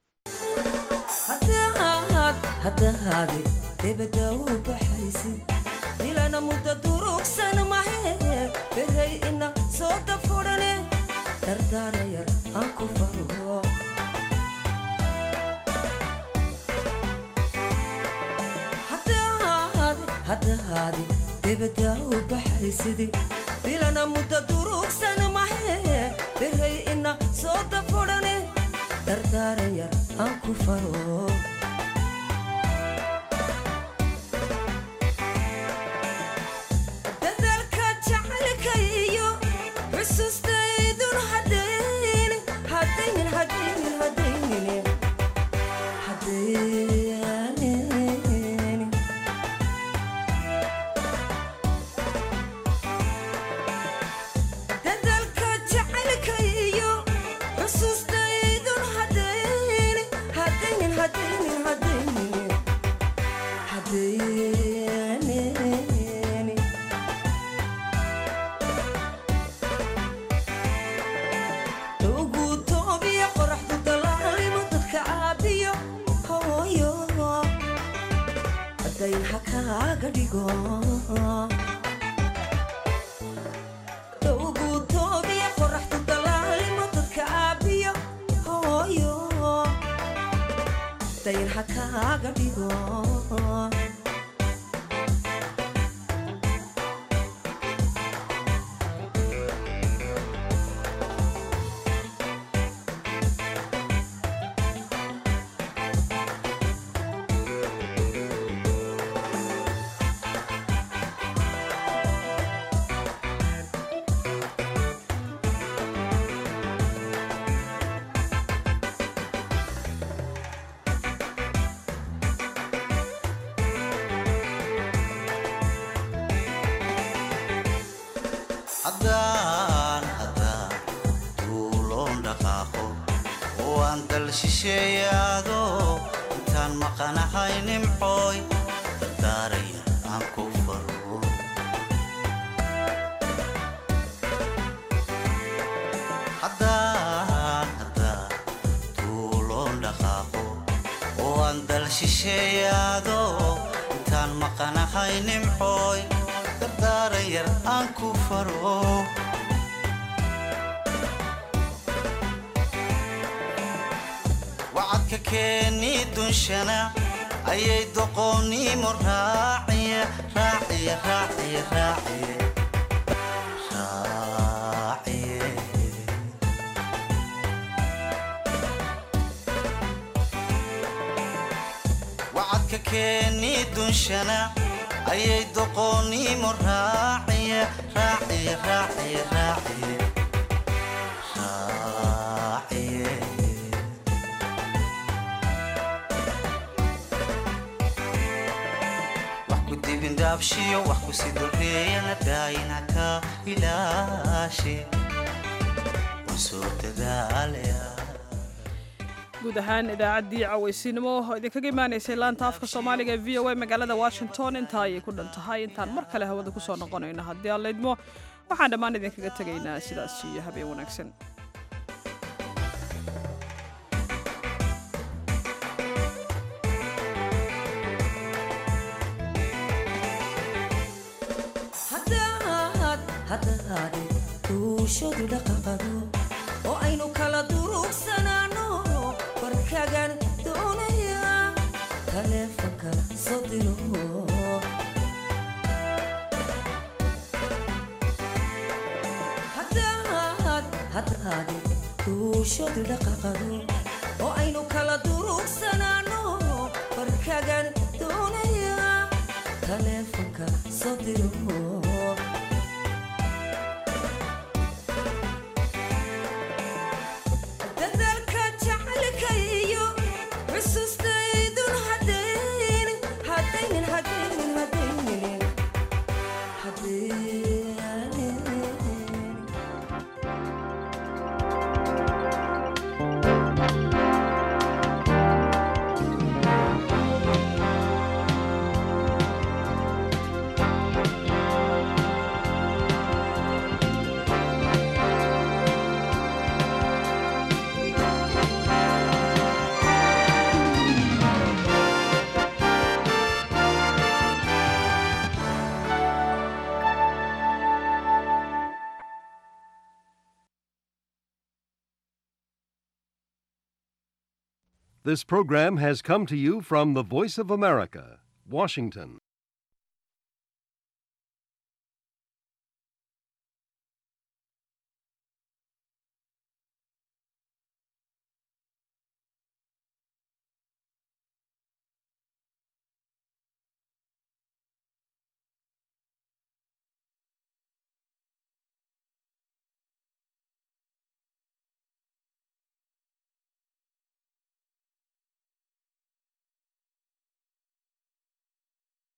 S18: dilana mudda durugsan mahe beray ina soo dafurane dardaarayar aan ku faro haddahaadi debadaa u baxaysidi dilana mudda durugsan mahe beray ina soo dafurane dardaarayar aan ku faro Hadday dhigo dhowgu toobiya qoraxdu dalaalimo dadka aabiyo hooyo dayr ha kaaga dhigo
S19: haddaan haddaan duuloon dhaqaaqo oo aan dal shisheeyaado intaan maqanahay nimcooy dardaaraya aan ku faro haddaan haddaan duuloon dhaqaaqo oo aan dal shisheeyaado intaan maqanahay nimcooy dardaaran yar aan ku faro wacadka keeni dunshana ayay doqoonnimo raaciye raaciye raaciye raaciye raaciye wacadka keeni dunshana ayay doqoonnimo raaciye raaciye raaciye raaciye raaciye wax ku dibindaabshiyo wax ku sidoreeyana daayina ka ilaashe waan soo dadaalaya
S2: guud ahaan idaacaddii cawaysiinimo oo idinkaga imaanaysay laanta afka soomaaliga ee v o a magaalada washington intaa ayay ku dhan tahay intaan mar kale hawada ku soo noqonayno haddii aan laydmo waxaan dhammaan idinkaga tegaynaa sidaas iyo habeen wanaagsan
S18: haddaad haddaade duushadu dhaqaqado oo aynu kala durugsanaano barkagan doonaya taleefanka soo diro haddaad haddaade duushadu dhaqaqado oo aynu kala durugsanaano barkagan doonaya taleefanka soo diro dadaalka jacaylka iyo xusuustaydun hadaynin hadaynin hadaynin hadaynin hadaynin
S20: This program has come to you from the Voice of America, Washington.